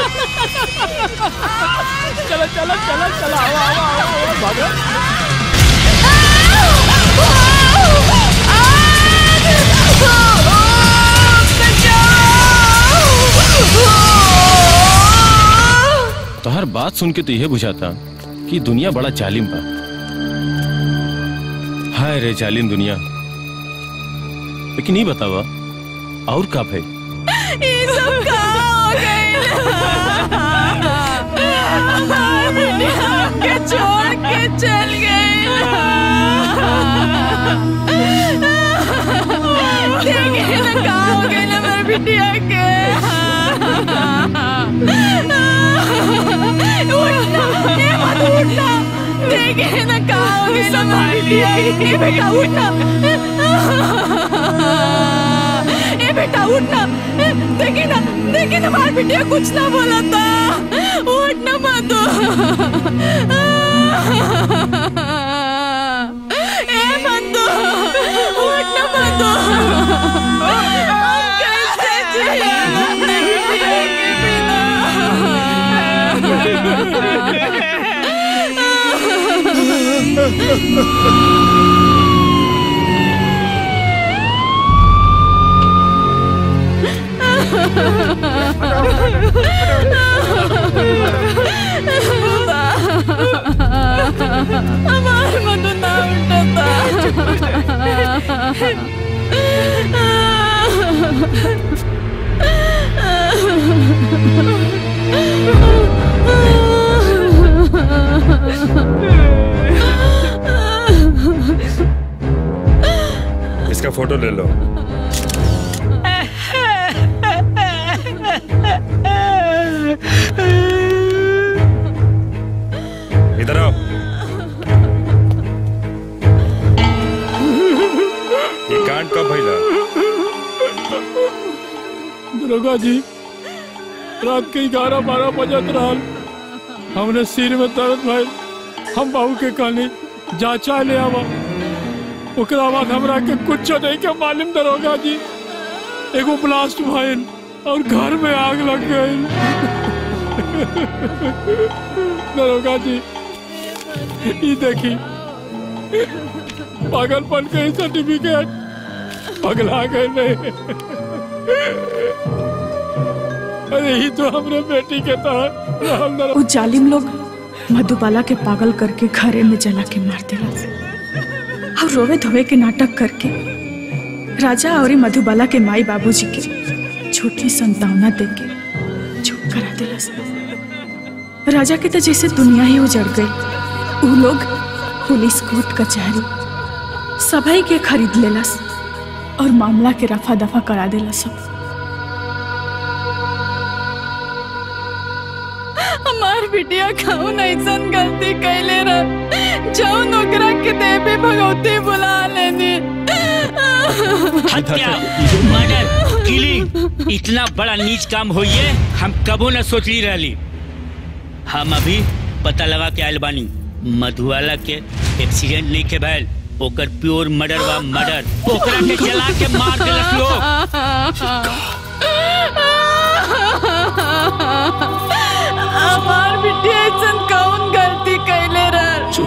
चलो चलो चलो चलो आओ आओ आओ आओ, भागो तोहर बात सुन के तो यह बुझाता कि दुनिया बड़ा जालिम बा हाय रे जालिम दुनिया लेकिन ये बतावा और का भाई ये सब कहाँ हो गए के छोड़ के चल गए देखे ना कहाँ हो गए ना मेरे बिटिया के उठना ये मत उठना देखे ना कहाँ हो गए ना मेरे बिटिया के बेटा उठना ए बेटा उठना देखे ना देखे ना मार बिटिया कुछ ना बोला था उठना मत ए मत उठना मत हम कैसे जिएंगे बिटिया के हमारे मधु ना इसका फोटो ले लो इधर आओ ये कांड कब भइला दरोगा जी रात के ग्यारह बारह बजत रहल हमने सिर में दर्द भइल हम बाबू के कहनी जांचा ले आवा ओकरा बाद हमरा के कुछ नहीं के मालूम दरोगा जी एगो ब्लास्ट भइल और घर में आग लग गई दरोगा जी ई देखी पागलपन के सर्टिफिकेट पगला गए नहीं अरे ही तो हमरे बेटी के तहत रहल न वो जालिम लोग मधुबाला के पागल करके घरे में जला के मार दिला और रोवे धोवे के नाटक करके राजा और मधुबाला के माई बाबूजी के छोटी संतावना देके चुप करा दिला राजा के तो जैसे दुनिया ही उजड़ गई वो लोग पुलिस कोर्ट कचहरी सभी के खरीद लेलस और मामला के रफा दफा करा देलस सब हमार बिटिया कौन ऐसन गलती कैले रह जाओ नौकरा के देवी भगवती बुला लेनी हत्या मर्डर किलिंग इतना बड़ा नीच काम होइए हम कबो न सोचली रहली हम अभी पता लगा के आयल बानी मधुवाला के एक्सीडेंट नहीं के भैल ओकर प्योर मर्डर बा मर्डर ओकरा के जला के मार देलस लोग हमार बिटिया ऐसन कौन गलती कैले रह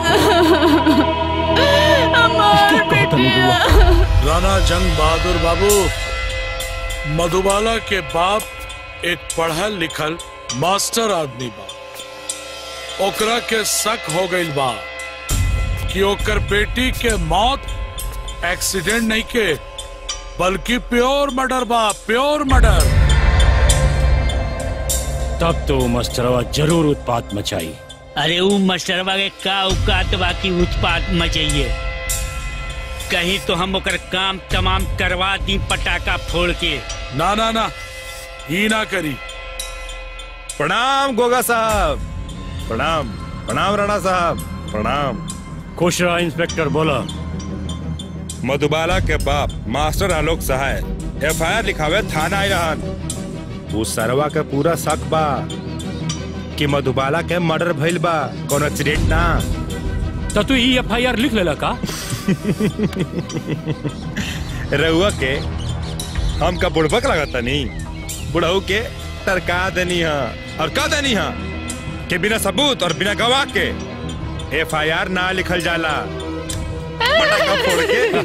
हमार बिटिया राणा जंग बहादुर बाबू मधुबाला के बाप एक पढ़ल लिखल मास्टर आदमी बा ओकरा के शक हो गइल बा कि ओकर बेटी के मौत एक्सीडेंट नहीं के बल्कि प्योर मर्डर बा प्योर मर्डर तब तो मास्टरवा जरूर उत्पात मचाई अरे ऊ मास्टरवा के का औकात बाकी उत्पात मचाइए कहीं तो हम ओकर काम तमाम करवा दी पटाखा फोड़ के ना ना ना ही ना करी प्रणाम गोगा साहब प्रणाम प्रणाम राणा साहब प्रणाम खुश रहा इंस्पेक्टर बोला मधुबाला के बाप master Alok Sahay F I R लिखावे थाना आई रहन उस सरवा के पूरा शक बा कि मधुबाला के मर्डर भइल बा कौन एक्सीडेंट ना तो तू ई एफ आई आर लिख लेला का रहुआ के हम का बुड़बक लगता नहीं बुढ़ऊ के तरका देनी है और का देनी है कि बिना सबूत और बिना गवाह के एफ आई आर ना लिखल जाला पटाखा फोड़ के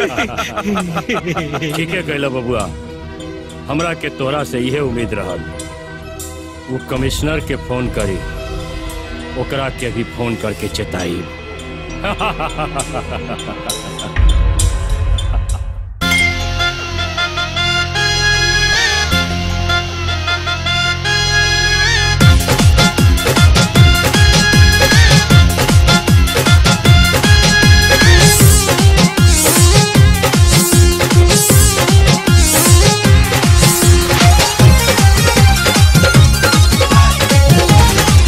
ठीक है कहला बबुआ हमरा के तोरा से यह उम्मीद रहल वो कमिश्नर के फोन करी ओकरा के भी फोन करके चेताई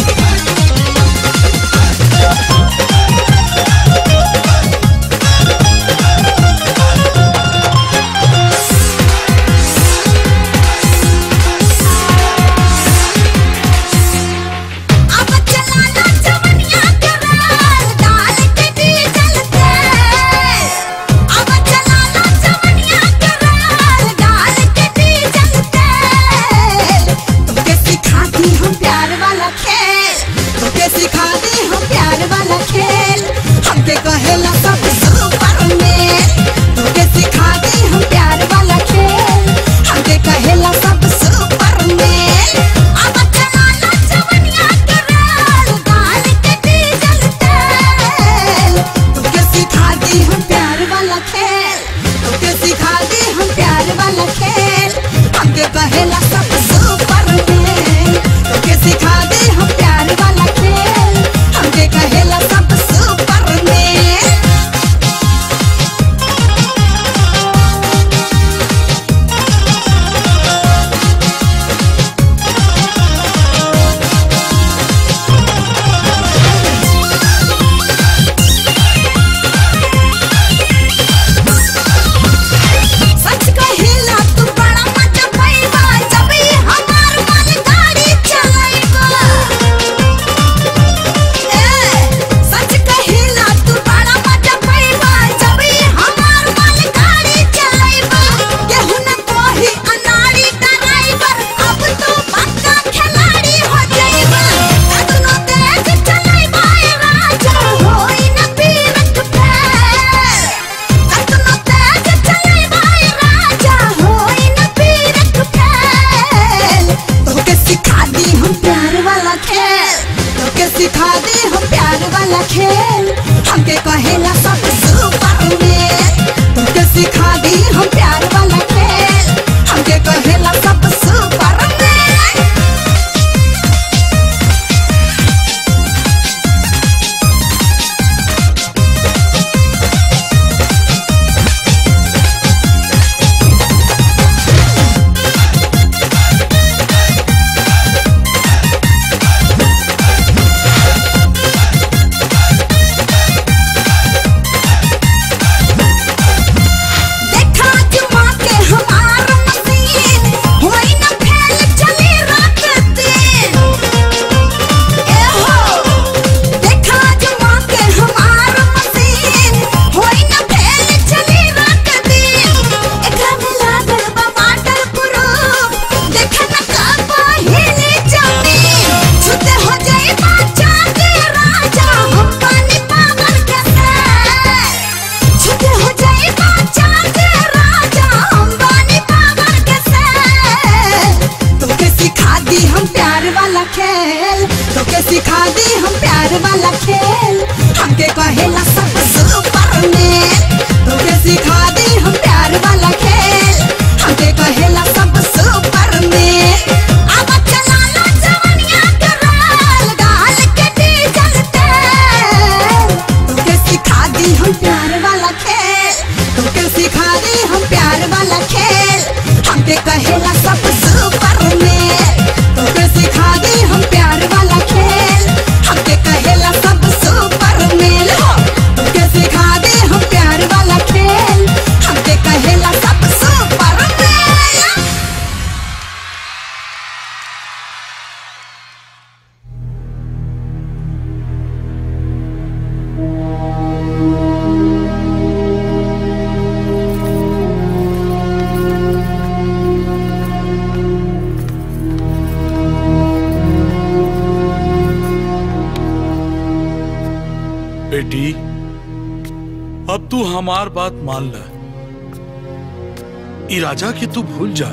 Thank सिखा दी हम प्यार वाला खेल हमके कहेला सब सुपरमैन तुमके सिखा दी हम प्यार वाला खेल हमके कहेला सब सुपरमैन देखा जुमा के हमार मशीन होई न फैल चली रात दिन ए हो देखा जुमा के हमार मशीन होई न फैल चली रात दिन एकरा में लागल बा वाटर प्रूफ देखा न का पहिले जमीन छुते हो जाए बाचा के राजा हम पानी पागल के से छुटे हो जाए बाचा के राजा अंबानी पागल के से तोके सिखा दी हम प्यार वाला खेल तोके सिखा दी हम प्यार वाला खेल हमके कहेला सब सुपरमैन तोके सिखा दी हम प्यार वाला खेल हमके कहेला सब सुपरमैन अब चला लो जवनिया के राल गाल के डीजल तेल तोके सिखा दी हम प्यार वाला खेल तोके सिखा दी हम प्यार वाला खेल हमके कहेला सब सुपरमैन तोके सिखा दी हम प्यार वाला खेल हमके कहेला सब सुपरमैन हो तोके सिखा दी हम प्यार वाला खेल हमके कहेला सब सुपरमैन बेटी अब तू हमार बात मान ल ई राजा की तू भूल जा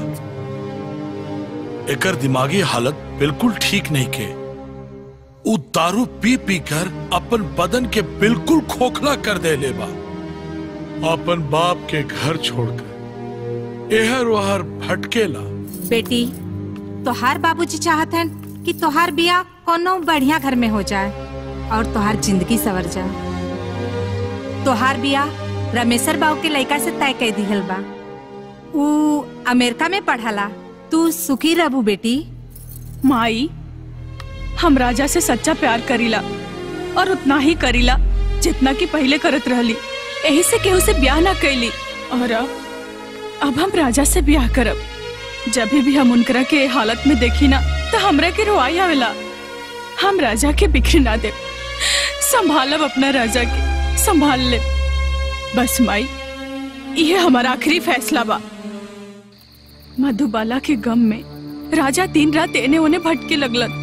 एकर दिमागी हालत बिल्कुल ठीक नहीं के उ दारू पी पी कर अपन बदन के बिल्कुल खोखला कर दे ले बा अपन बाप के घर छोड़कर एहर वहर भटकेला बेटी तोहार बाबूजी चाहत हन कि तोहार बिया कोनो बढ़िया घर में हो जाए और तोहार जिंदगी सवर जाए तोहार बिया रमेशर बाबू के लड़का से तय कर दिहल बा ऊ अमेरिका में पढ़ला तू सुखी रहबू बेटी माई हम राजा से सच्चा प्यार करीला और उतना ही करीला जितना कि पहले करत रहली यही से केहू से ब्याह ना कैली और अब अब हम राजा से ब्याह करब जब भी हम उनकरा के हालत में देखी ना तो हमरा के रोआई आवेला हम राजा के बिखर ना दे संभालब अपना राजा के संभाल ले बस माई ये हमारा आखिरी फैसला बा मधुबाला के गम में राजा दिन रात एने ओने भटके लगलन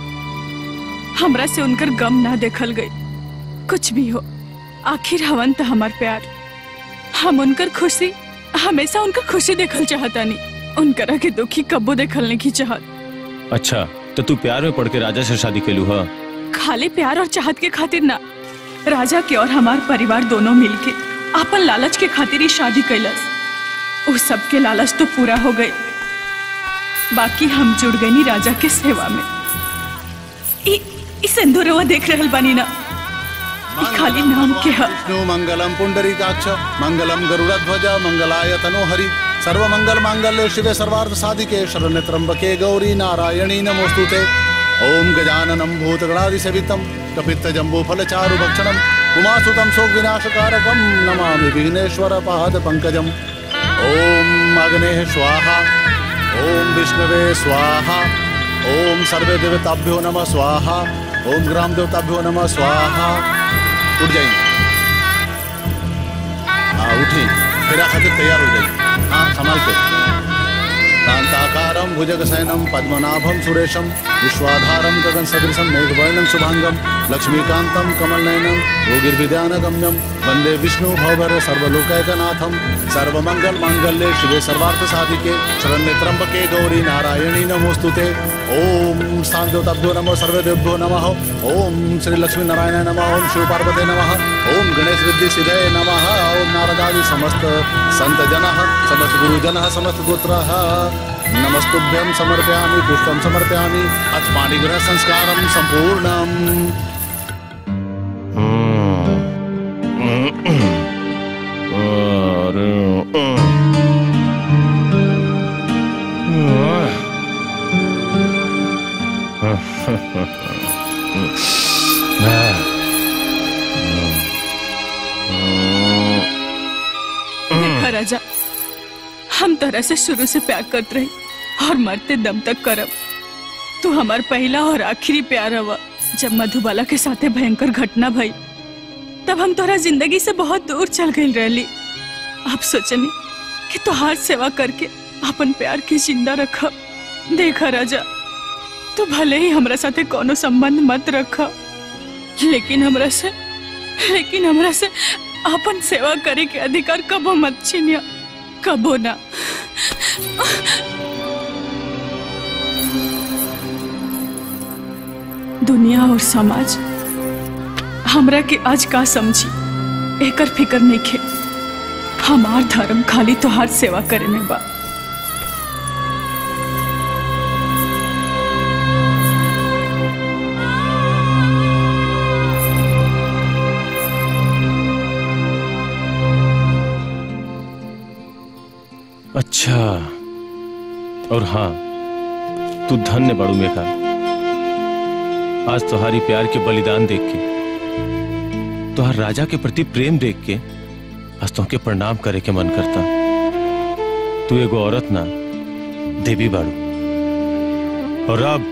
हमरा से उनकर गम ना देखल गई कुछ भी हो आखिर हवन तो हमार प्यार हम उनकर खुशी हमेशा उनकर खुशी देखल चाहतानी उनकरा के दुखी कब्बो देखल नहीं की चाहत अच्छा तो तू प्यार में पड़ के राजा से शादी के लू हा खाली प्यार और चाहत के खातिर ना राजा के और हमार परिवार दोनों मिलके आपन लालच के खातिर ही शादी कैलस उस सब के लालच तो पूरा हो गई बाकी हम जुड़ गई राजा के सेवा में ई ई सिंदूरवा देख रहल बानी ना ई खाली नाम के ह विष्णु मंगलम पुंडरीकाक्ष मंगलम गरुड़ध्वज मंगलाय तनोहरि सर्वमंगल मांगल्य शिवे सर्वार्थ साधिके शरण्य त्र्यंबके गौरी नारायणी नमोस्तुते ओम गजाननम भूतगणादिसेवितम कपित्त जम्बू फल चारु भक्षणम उमासुतम शोक विनाशकारकम नमामि विघ्नेश्वर पाद पंकजम ओम अग्नेः स्वाहा ओम विष्णवे स्वाहा ओम सर्वे देवताभ्यो नमः स्वाहा ओम ग्राम देवताभ्यो नमः स्वाहा उठ जाइए हाँ उठी फिर खातिर तैयार हो जाइए हाँ संभाल के कांताकारम भुजगशयनम पद्मनाभम सुरेशम विश्वाधारम गगन सदृशम मेघवर्णम शुभांगम लक्ष्मीकांतम कमलनयनम योगिर्विद्यानगम्यम वंदे विष्णु भवभर सर्वलोकैकनाथम सर्वमंगल मांगल्ये शिवे सर्वार्थ साधिके शरण्य त्र्यंबके गौरी नारायणी नमोस्तुते ओम स्थानदेवताभ्यो नमः सर्वदेवभ्यो नमः ओम श्री लक्ष्मी नारायण नमः ओम शिव पार्वती नमः ओम गणेश रिद्धि सिद्धे नमः ओम नारदादि समस्त संत जनः समस्त गुरुजनः समस्त गोत्रः नमस्तुभ्यं समर्पयामि पुष्पं समर्पयामि अथ पाणिग्रह संस्कारं संपूर्णम् देखा राजा हम तरह से शुरू से प्यार करते रहे और मरते दम तक करब तू हमार पहला और आखिरी प्यार हवा जब मधुबाला के साथे भयंकर घटना भई तब हम तोरा जिंदगी से बहुत दूर चल गई रहली अब सोचनी कि तोहार सेवा करके अपन प्यार के जिंदा रख देखा राजा तू भले ही हमरा साथे कोनो संबंध मत रख लेकिन हमरा से लेकिन हमरा से अपन सेवा करे के अधिकार कबो मत छीनिया कबो ना दुनिया और समाज हमरा के आज का समझी एकर फिक्र नहीं खे हमार धर्म खाली तोहार सेवा करे में बा अच्छा और हाँ तू धन्य बड़ू मेघा आज तुम्हारी प्यार के बलिदान देख के तुहार राजा के प्रति प्रेम देख के आज तुमके प्रणाम करे के मन करता तू एगो औरत ना देवी बाड़ू और अब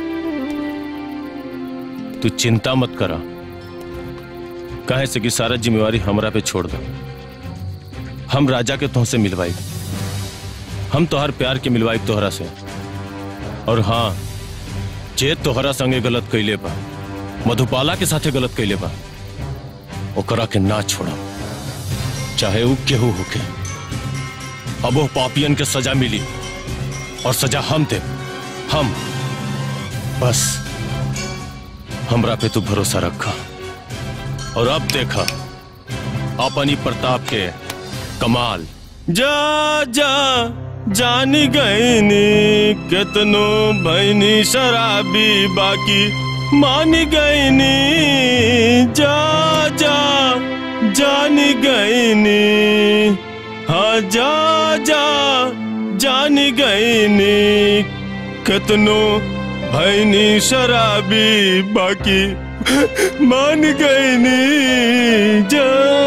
तू चिंता मत करा कहे से कि सारा जिम्मेवारी हमरा पे छोड़ दो हम राजा के तुमसे मिलवाई हम तोहर प्यार के मिलवाई तोहरा से और हाँ जे तोहरा संगे गलत कैले बा मधुबाला के साथे गलत कैले बा ओकरा के ना छोड़ा चाहे ऊ केहू होके अब वो पापियन के सजा मिली और सजा हम दे हम बस हमरा पे तू भरोसा रखा और अब देखा अपनी प्रताप के कमाल जा जा जानी गईनी केतनो भैनी शराबी बाकी मानी गईनी जा जा जानी गईनी हाँ जा जा जानी गईनी केतनो भैनी शराबी बाकी मान गईनी जा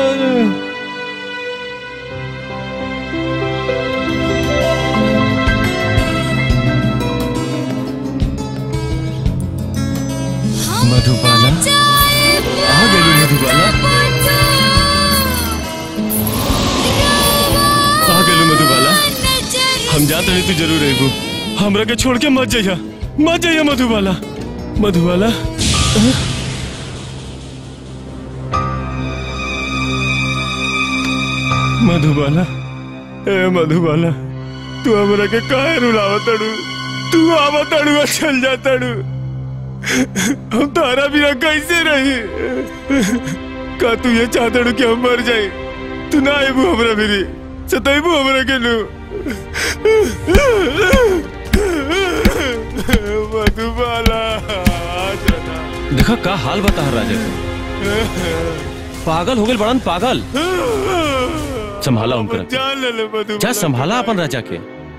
मधुबाला आ गई मधुबाला आ गई मधुबाला हम जाते नहीं तू जरूर आएगू हमरा के छोड़ के मत जाइया मत जाइया मधुबाला मधुबाला मधुबाला ए मधुबाला तू हमरा के काहे रुलावा तड़ू तू आवा तड़ू और चल जा तड़ू हम तारा बिना कैसे रही का तू ये चाहतड़ू कि हम मर जाए तू ना आईबू हमरा मेरी सताईबू हमरा के नु मधुबाला देखा का हाल बता राजा के पागल हो गए बड़न पागल संभाला उनकर जान ले ले मधुबाला जा संभाला अपन राजा के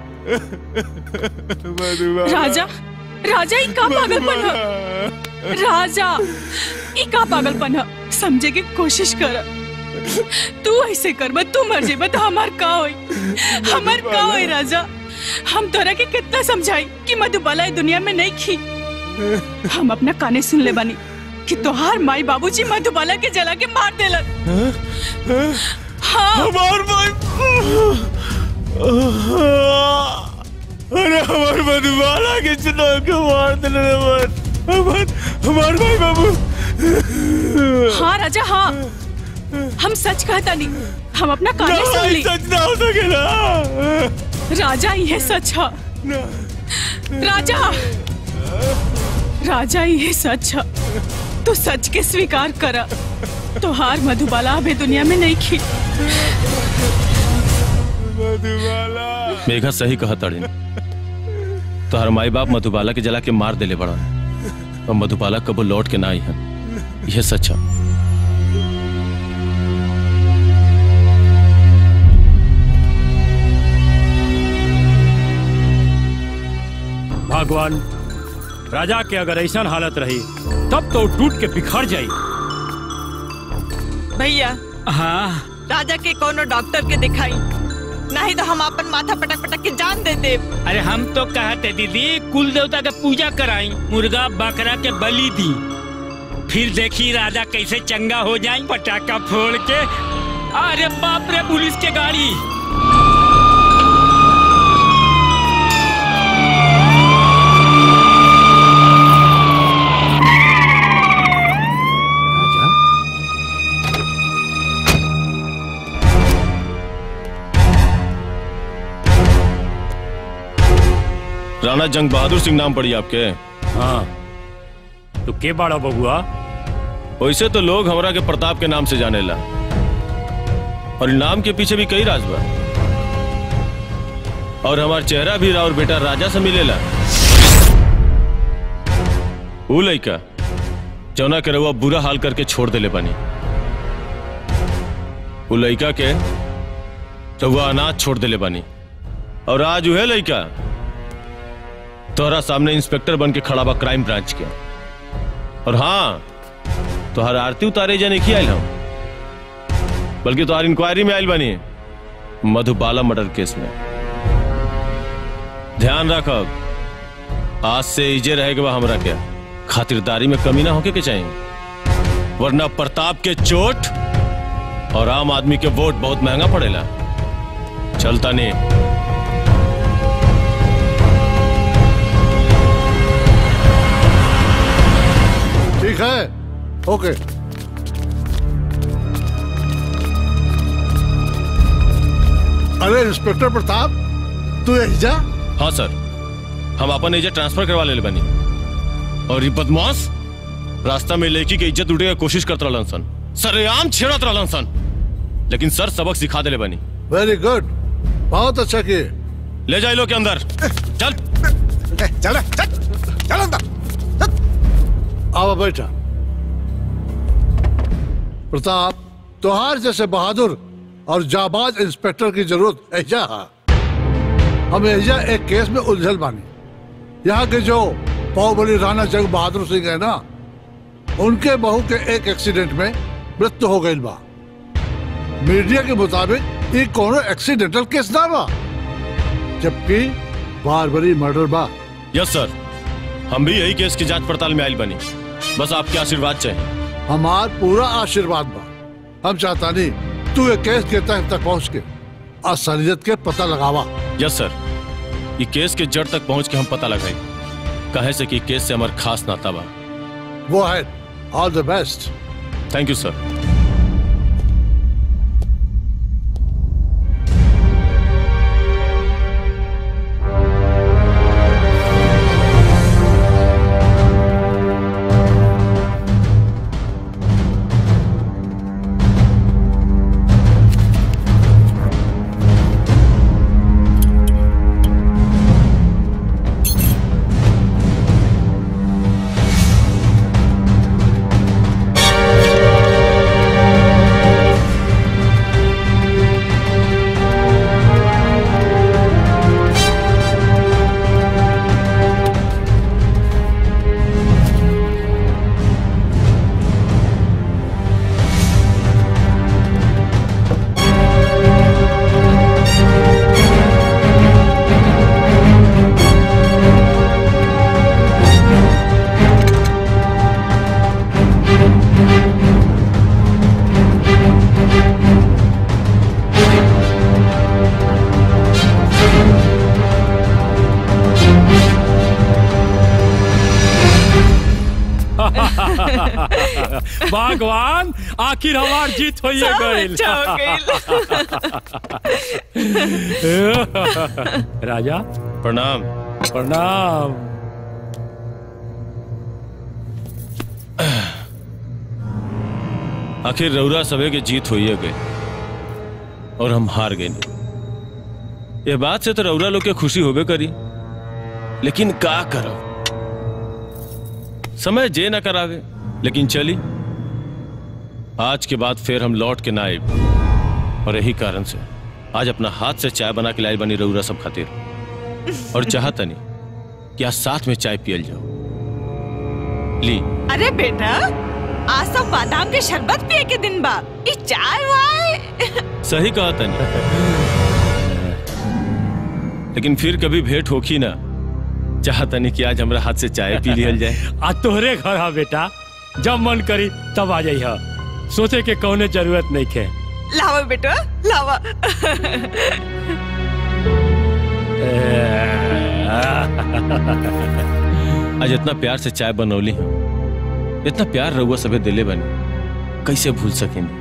मधुबाला राजा राजा ई का पागलपन है राजा ई का पागलपन है समझे की कोशिश कर तू ऐसे करब तू मर जेब तो हमार का होई हमार का होई राजा हम तोरा के कितना समझाई कि मधुबाला ई दुनिया में नहीं खी हम अपना काने सुन ले बानी कि तोहार माई बाबूजी मधुबाला के जला के मार देलन हाँ हमार भाई अरे हमार मधुबाला के चुनाव के मार दिले रे हमार हमार हमार भाई बाबू हाँ राजा हाँ हम सच कहता नहीं हम अपना काने सुन ली सच ना हो सकेला राजा ये सच है राजा राजा ये सच है तू सच के स्वीकार करा तोहार मधुबाला अभी दुनिया में नहीं खी मेघा सही कहा तड़िन तोहर माई बाप मधुबाला के जला के मार देले बड़ा और मधुबाला कबो लौट के ना आई है यह सच है भगवान राजा के अगर ऐसा हालत रही तब तो टूट के बिखर जाई भैया हाँ राजा के कोनो डॉक्टर के दिखाई नहीं तो हम अपन माथा पटक पटक के जान दे दे अरे हम तो कहते दीदी कुल देवता के पूजा कराई मुर्गा बकरा के बलि दी फिर देखी राजा कैसे चंगा हो जाए पटाखा फोड़ के अरे बाप रे पुलिस के गाड़ी राणा जंग बहादुर सिंह नाम पड़ी आपके हाँ तो के बाड़ा बबुआ वैसे तो लोग हमरा के प्रताप के नाम से जानेला और इ नाम के पीछे भी कई राज बा और हमार चेहरा भी और बेटा राजा से मिलेला ऊ लइका जौना के रउआ बुरा हाल करके छोड़ देले बानी ऊ लइका के रउआ अनाथ छोड़ देले बानी और आज उहे लइका तोहरा सामने इंस्पेक्टर बन के खड़ा बा क्राइम ब्रांच के और हाँ तोहर आरती उतारे जाने की आयल हम बल्कि तोहर इंक्वायरी में आयल बनी मधुबाला मर्डर केस में ध्यान रखब आज से इजे रहेगा हमरा क्या खातिरदारी में कमी ना होके के चाहिए वरना प्रताप के चोट और आम आदमी के वोट बहुत महंगा पड़ेला चलता नहीं ठीक है ओके अरे इंस्पेक्टर प्रताप तू यही जा हाँ सर हम अपन एजेंट ट्रांसफर करवा ले बनी और ये बदमाश रास्ता में लड़की के इज्जत उठे कोशिश करत रहलन सन सरेआम छेड़त रहलन सन लेकिन सर सबक सिखा देले बनी वेरी गुड बहुत अच्छा किए ले जाए लो के अंदर चल चल चल अंदर आओ बैठा प्रताप तोहार जैसे बहादुर और जाबाज इंस्पेक्टर की जरूरत ऐजा है हम ऐजा एक केस में उलझल बानी यहाँ के जो बाहुबली राणा जंग बहादुर सिंह है ना उनके बहू के एक एक्सीडेंट में मृत्यु हो गई बा मीडिया के मुताबिक ये कोनो एक्सीडेंटल केस ना बा जबकि बारबरी मर्डर बा यस सर हम भी यही केस की जांच पड़ताल में आयल बनी बस आपके आशीर्वाद चाहिए हमार पूरा आशीर्वाद बा हम चाहता नहीं तू ये केस के तह तक पहुंच के असलियत के पता लगावा यस सर ये केस के जड़ तक पहुंच के हम पता लगाई कहे से कि केस से हमार खास नाता बा वो है all the best thank you sir भगवान आखिर हमार जीत हो ये सब गइल अच्छा हो राजा प्रणाम प्रणाम आखिर रौरा सबे के जीत होइए गए और हम हार गए ये बात से तो रौरा लोग के खुशी होबे करी लेकिन का करो समय जे ना करावे लेकिन चली आज के बाद फिर हम लौट के ना आए और यही कारण से आज अपना हाथ से चाय बना के लाई बनी रौरा सब खातिर और चाहता नहीं कि आज साथ में चाय पियल जाओ ली अरे बेटा आज सब बादाम के शरबत पिए के दिन बा ई चाय वाय सही कहा तनी लेकिन फिर कभी भेंट होखी ना चाहता नहीं कि आज हमरा हाथ से चाय पी लियल जाए आ तोहरे घर हा बेटा जब मन करी तब आ जाइह सोचे के कौने जरूरत नहीं खे लावा बेटा लावा आज इतना प्यार से चाय बनौली हम इतना प्यार रहुआ सबे दिले बनी कैसे भूल सकेंगे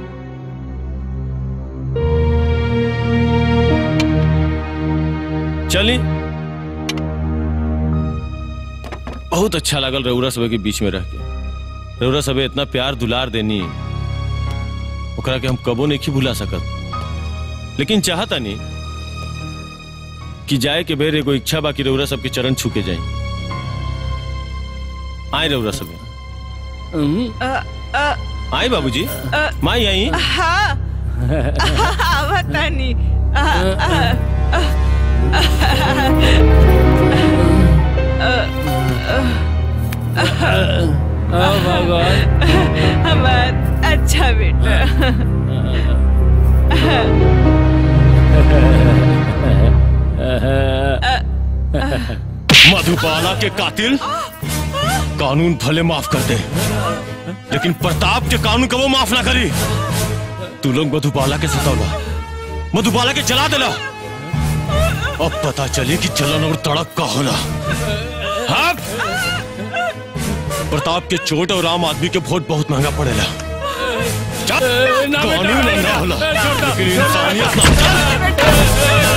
चली बहुत अच्छा लगल रउरा सबे के बीच में रह के रउरा सबे इतना प्यार दुलार देनी ओकरा के हम कबो नहीं भुला सकत लेकिन चाहता नहीं कि जाए के बेर एगो इच्छा बाकी रउरा सबके चरण छू के जाए आए रउरा सबे अ, अ, आए बाबूजी माई आई हाँ आवत तानी अ, अ, अ, भगवान हमार अच्छा बेटा मधुबाला के कातिल कानून भले माफ कर दे लेकिन प्रताप के कानून कबो माफ ना करी तू लोग मधुबाला के सतावा मधुबाला के जला देला अब पता चली कि जलन और तड़प का होला हाँ? प्रताप के चोट और आम आदमी के वोट बहुत महंगा पड़ेला चल, कानून महंगा होला लेकिन इंसानियत ना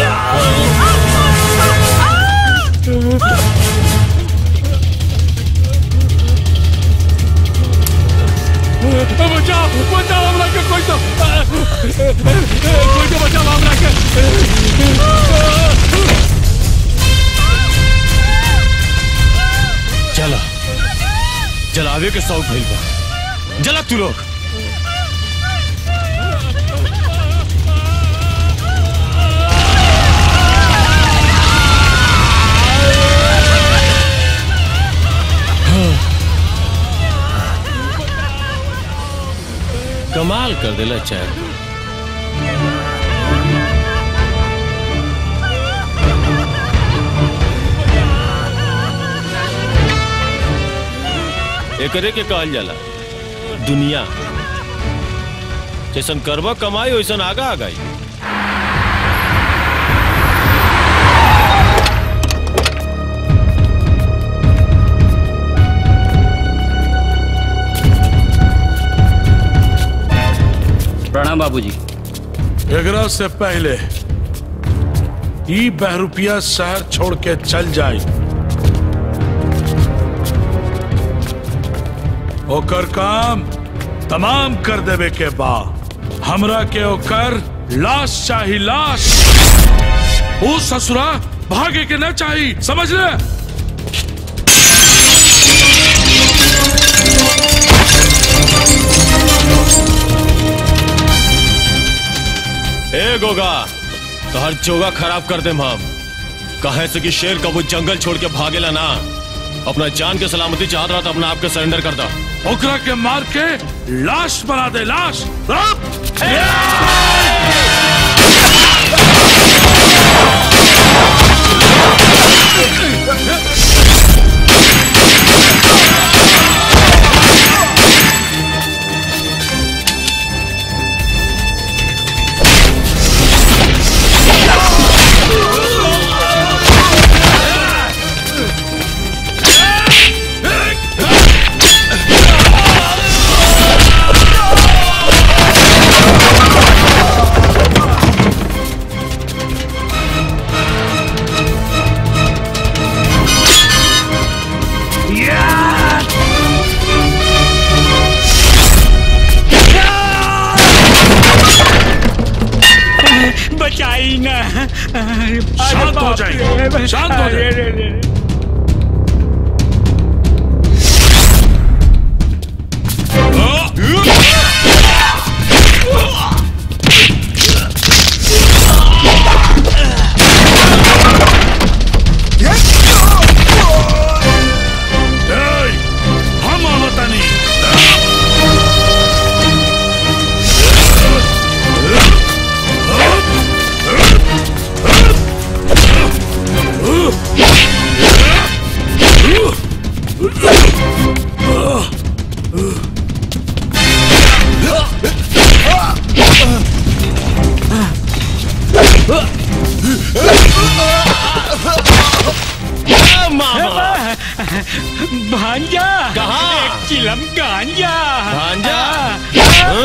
बचाओ बचाओ हमरा के कोई तो कोई तो बचाओ हमरा के चला जलावे के शौक भइल बा जला तू लोग कमाल कर देला चाय एकरे के कहल जाला दुनिया जैसन करबा कमाई वैसन आगा आ गई प्रणाम बाबूजी एकरा से पहले ई बहरूपिया शहर छोड़ के चल जाए ओकर काम तमाम कर देवे के बा हमरा के ओकर लाश चाही लाश ओ ससुरा भागे के न चाही समझ ले ए गोगा तोहर जोगा खराब कर देम हम कहे से कि शेर कबू जंगल छोड़ के भागेला ना अपना जान के सलामती चाहत रहा तो अपना आप के सरेंडर कर दो ओकरा के मार के लाश बना दे लाश Oh! बचाई ना अरे शांत हो बाप जाइए, रे। शांत हो अरे जाइए। रे रे। ए, हम आवतानी भांजा कहाँ? एक चिलम गांजा भांजा?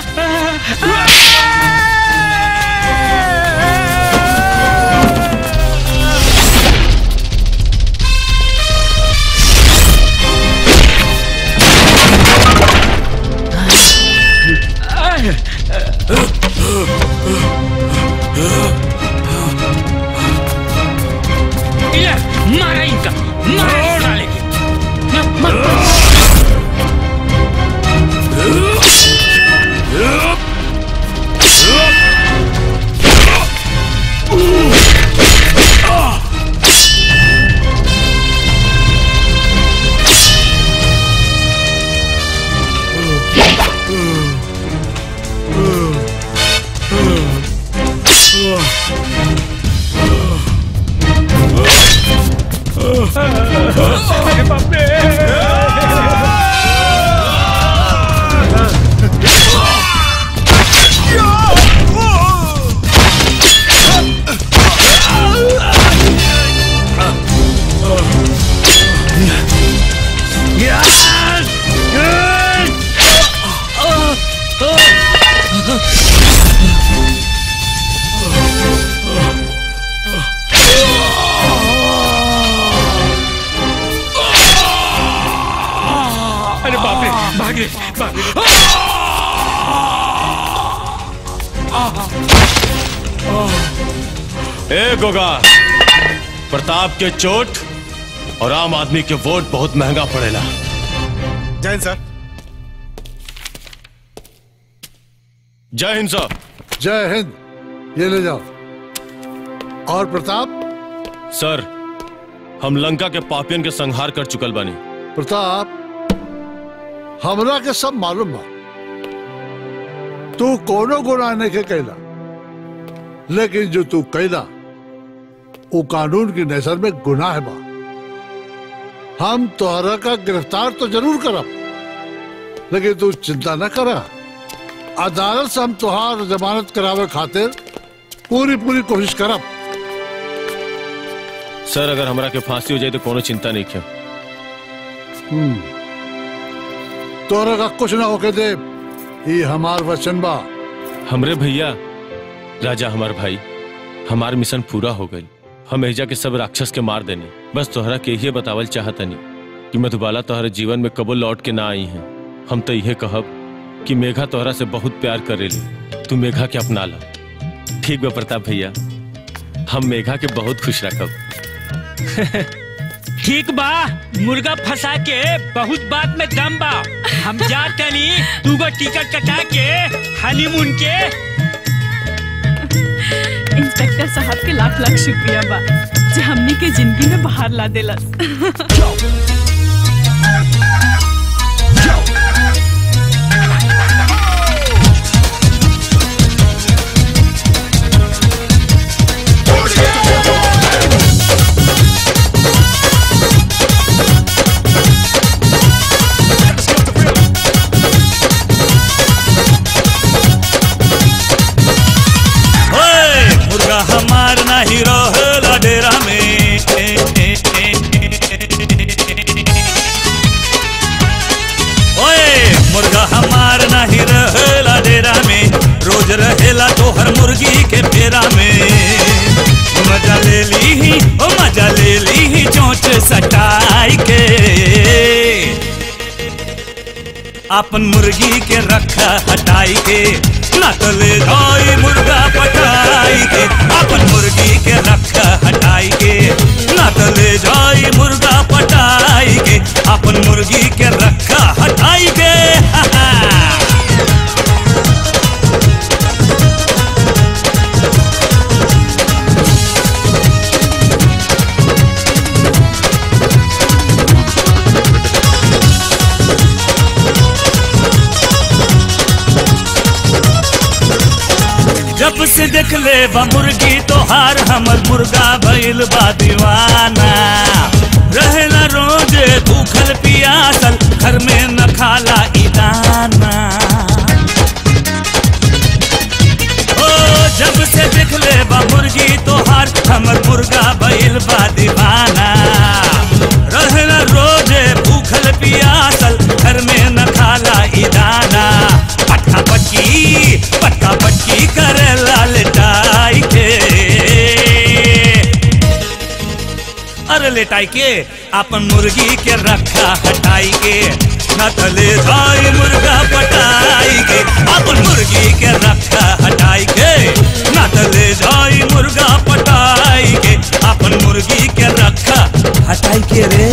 ये, मारा इनका मारा साले के अरे बाप रे अरे बाप रे भाग रे भाग रे ए गोगा प्रताप के चोट और आम आदमी के वोट बहुत महंगा पड़ेला जैन सर जय हिंद सर जय हिंद ये ले जाओ और प्रताप सर हम लंका के पापियन के संहार कर चुकल बानी प्रताप हमरा के सब मालूम बा तू कोनो गुनाह नहीं के कैला लेकिन जो तू कैला वो कानून की नजर में गुनाह बा हम तोहरा का गिरफ्तार तो जरूर करब लेकिन तू चिंता न करा अदालत से हम तुहार जमानत करावे खातिर पूरी पूरी कोशिश करब सर अगर हमरा के फांसी हो जाए तो कोनो चिंता नहीं क्या हम्म। तोहरा का कुछ ना होके दे ये हमार वचन बा हमरे भैया राजा हमार भाई हमार मिशन पूरा हो गई हम एजा के सब राक्षस के मार देने बस तोहरा के ये बतावल चाहतनी कि मधुबाला तोहरे जीवन में कबो लौट के ना आई हैं हम तो यह कहब कि मेघा तोहरा से बहुत प्यार करेली तू मेघा के अपना ला ठीक बा प्रताप भैया हम मेघा के बहुत खुश रखब ठीक बा मुर्गा फंसा के बहुत बात में दम बा हम जा तनी तू गो टिकट कटा के हनीमून के इंस्पेक्टर साहब के लाख लाख शुक्रिया बा जे हमनी के जिंदगी में बाहर ला देलस ओए, मुर्गा हमार नाही रहेला डेरा में ओए मुर्गा हमार नाही रहेला डेरा में रोज रहेला तोहर मुर्गी के फेरा में मजा ले ली ही ओ मजा ले ली ही चोंच सटाई के अपन मुर्गी के रखा हटाई के ना तो ले जाई मुर्गा पटाई के अपन मुर्गी के रखा हटाई के ना तो ले जाई मुर्गा पटाई के अपन मुर्गी के रखा हटाई के हा हा जब से देख ले बा मुर्गी तोहार हमर मुर्गा भइल बा दीवाना रहेला रोजे भूखल पियासल घर में न खाला ई दाना ओ जब से देख ले बा मुर्गी तोहार हमर मुर्गा भइल बा दीवाना रहेला रोजे भूखल पियासल घर में न खाला ई दाना पटका पटकी पटका पटकी करे लाल टाई के अरे लेटाई के अपन मुर्गी के रखा हटाई के न तले जाए मुर्गा पटाई के अपन मुर्गी के रखा हटाई के न तले जाए मुर्गा पटाई के अपन मुर्गी के रखा हटाई के रे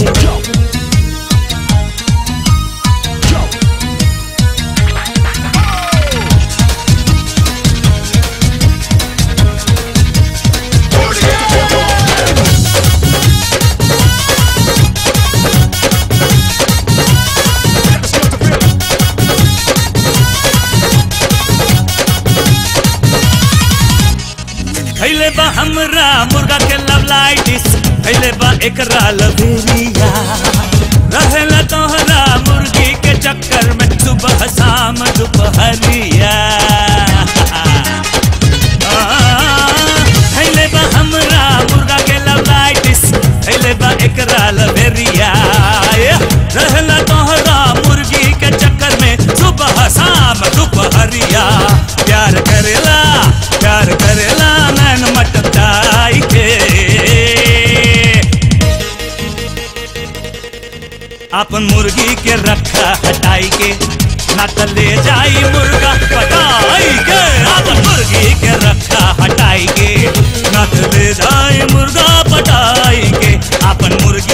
खैले बा हमरा मुर्गा के लवलाइटिस खैले बा एकरा लवेरिया रहेला तोहरा मुर्गी के चक्कर में सुबह शाम दोपहरिया आ, खैले बा हमरा मुर्गा के लवलाइटिस खैले बा एकरा लवेरिया रहेला तोहरा मुर्गी के चक्कर में सुबह शाम दोपहरिया प्यार करेला प्यार करेला नैन मटकाई के अपन मुर्गी के रखा हटाई के ना त ले जाई मुर्गा पटाई के अपन मुर्गी के रखा हटाई के ना त ले जाई मुर्गा पटाई के अपन मुर्गी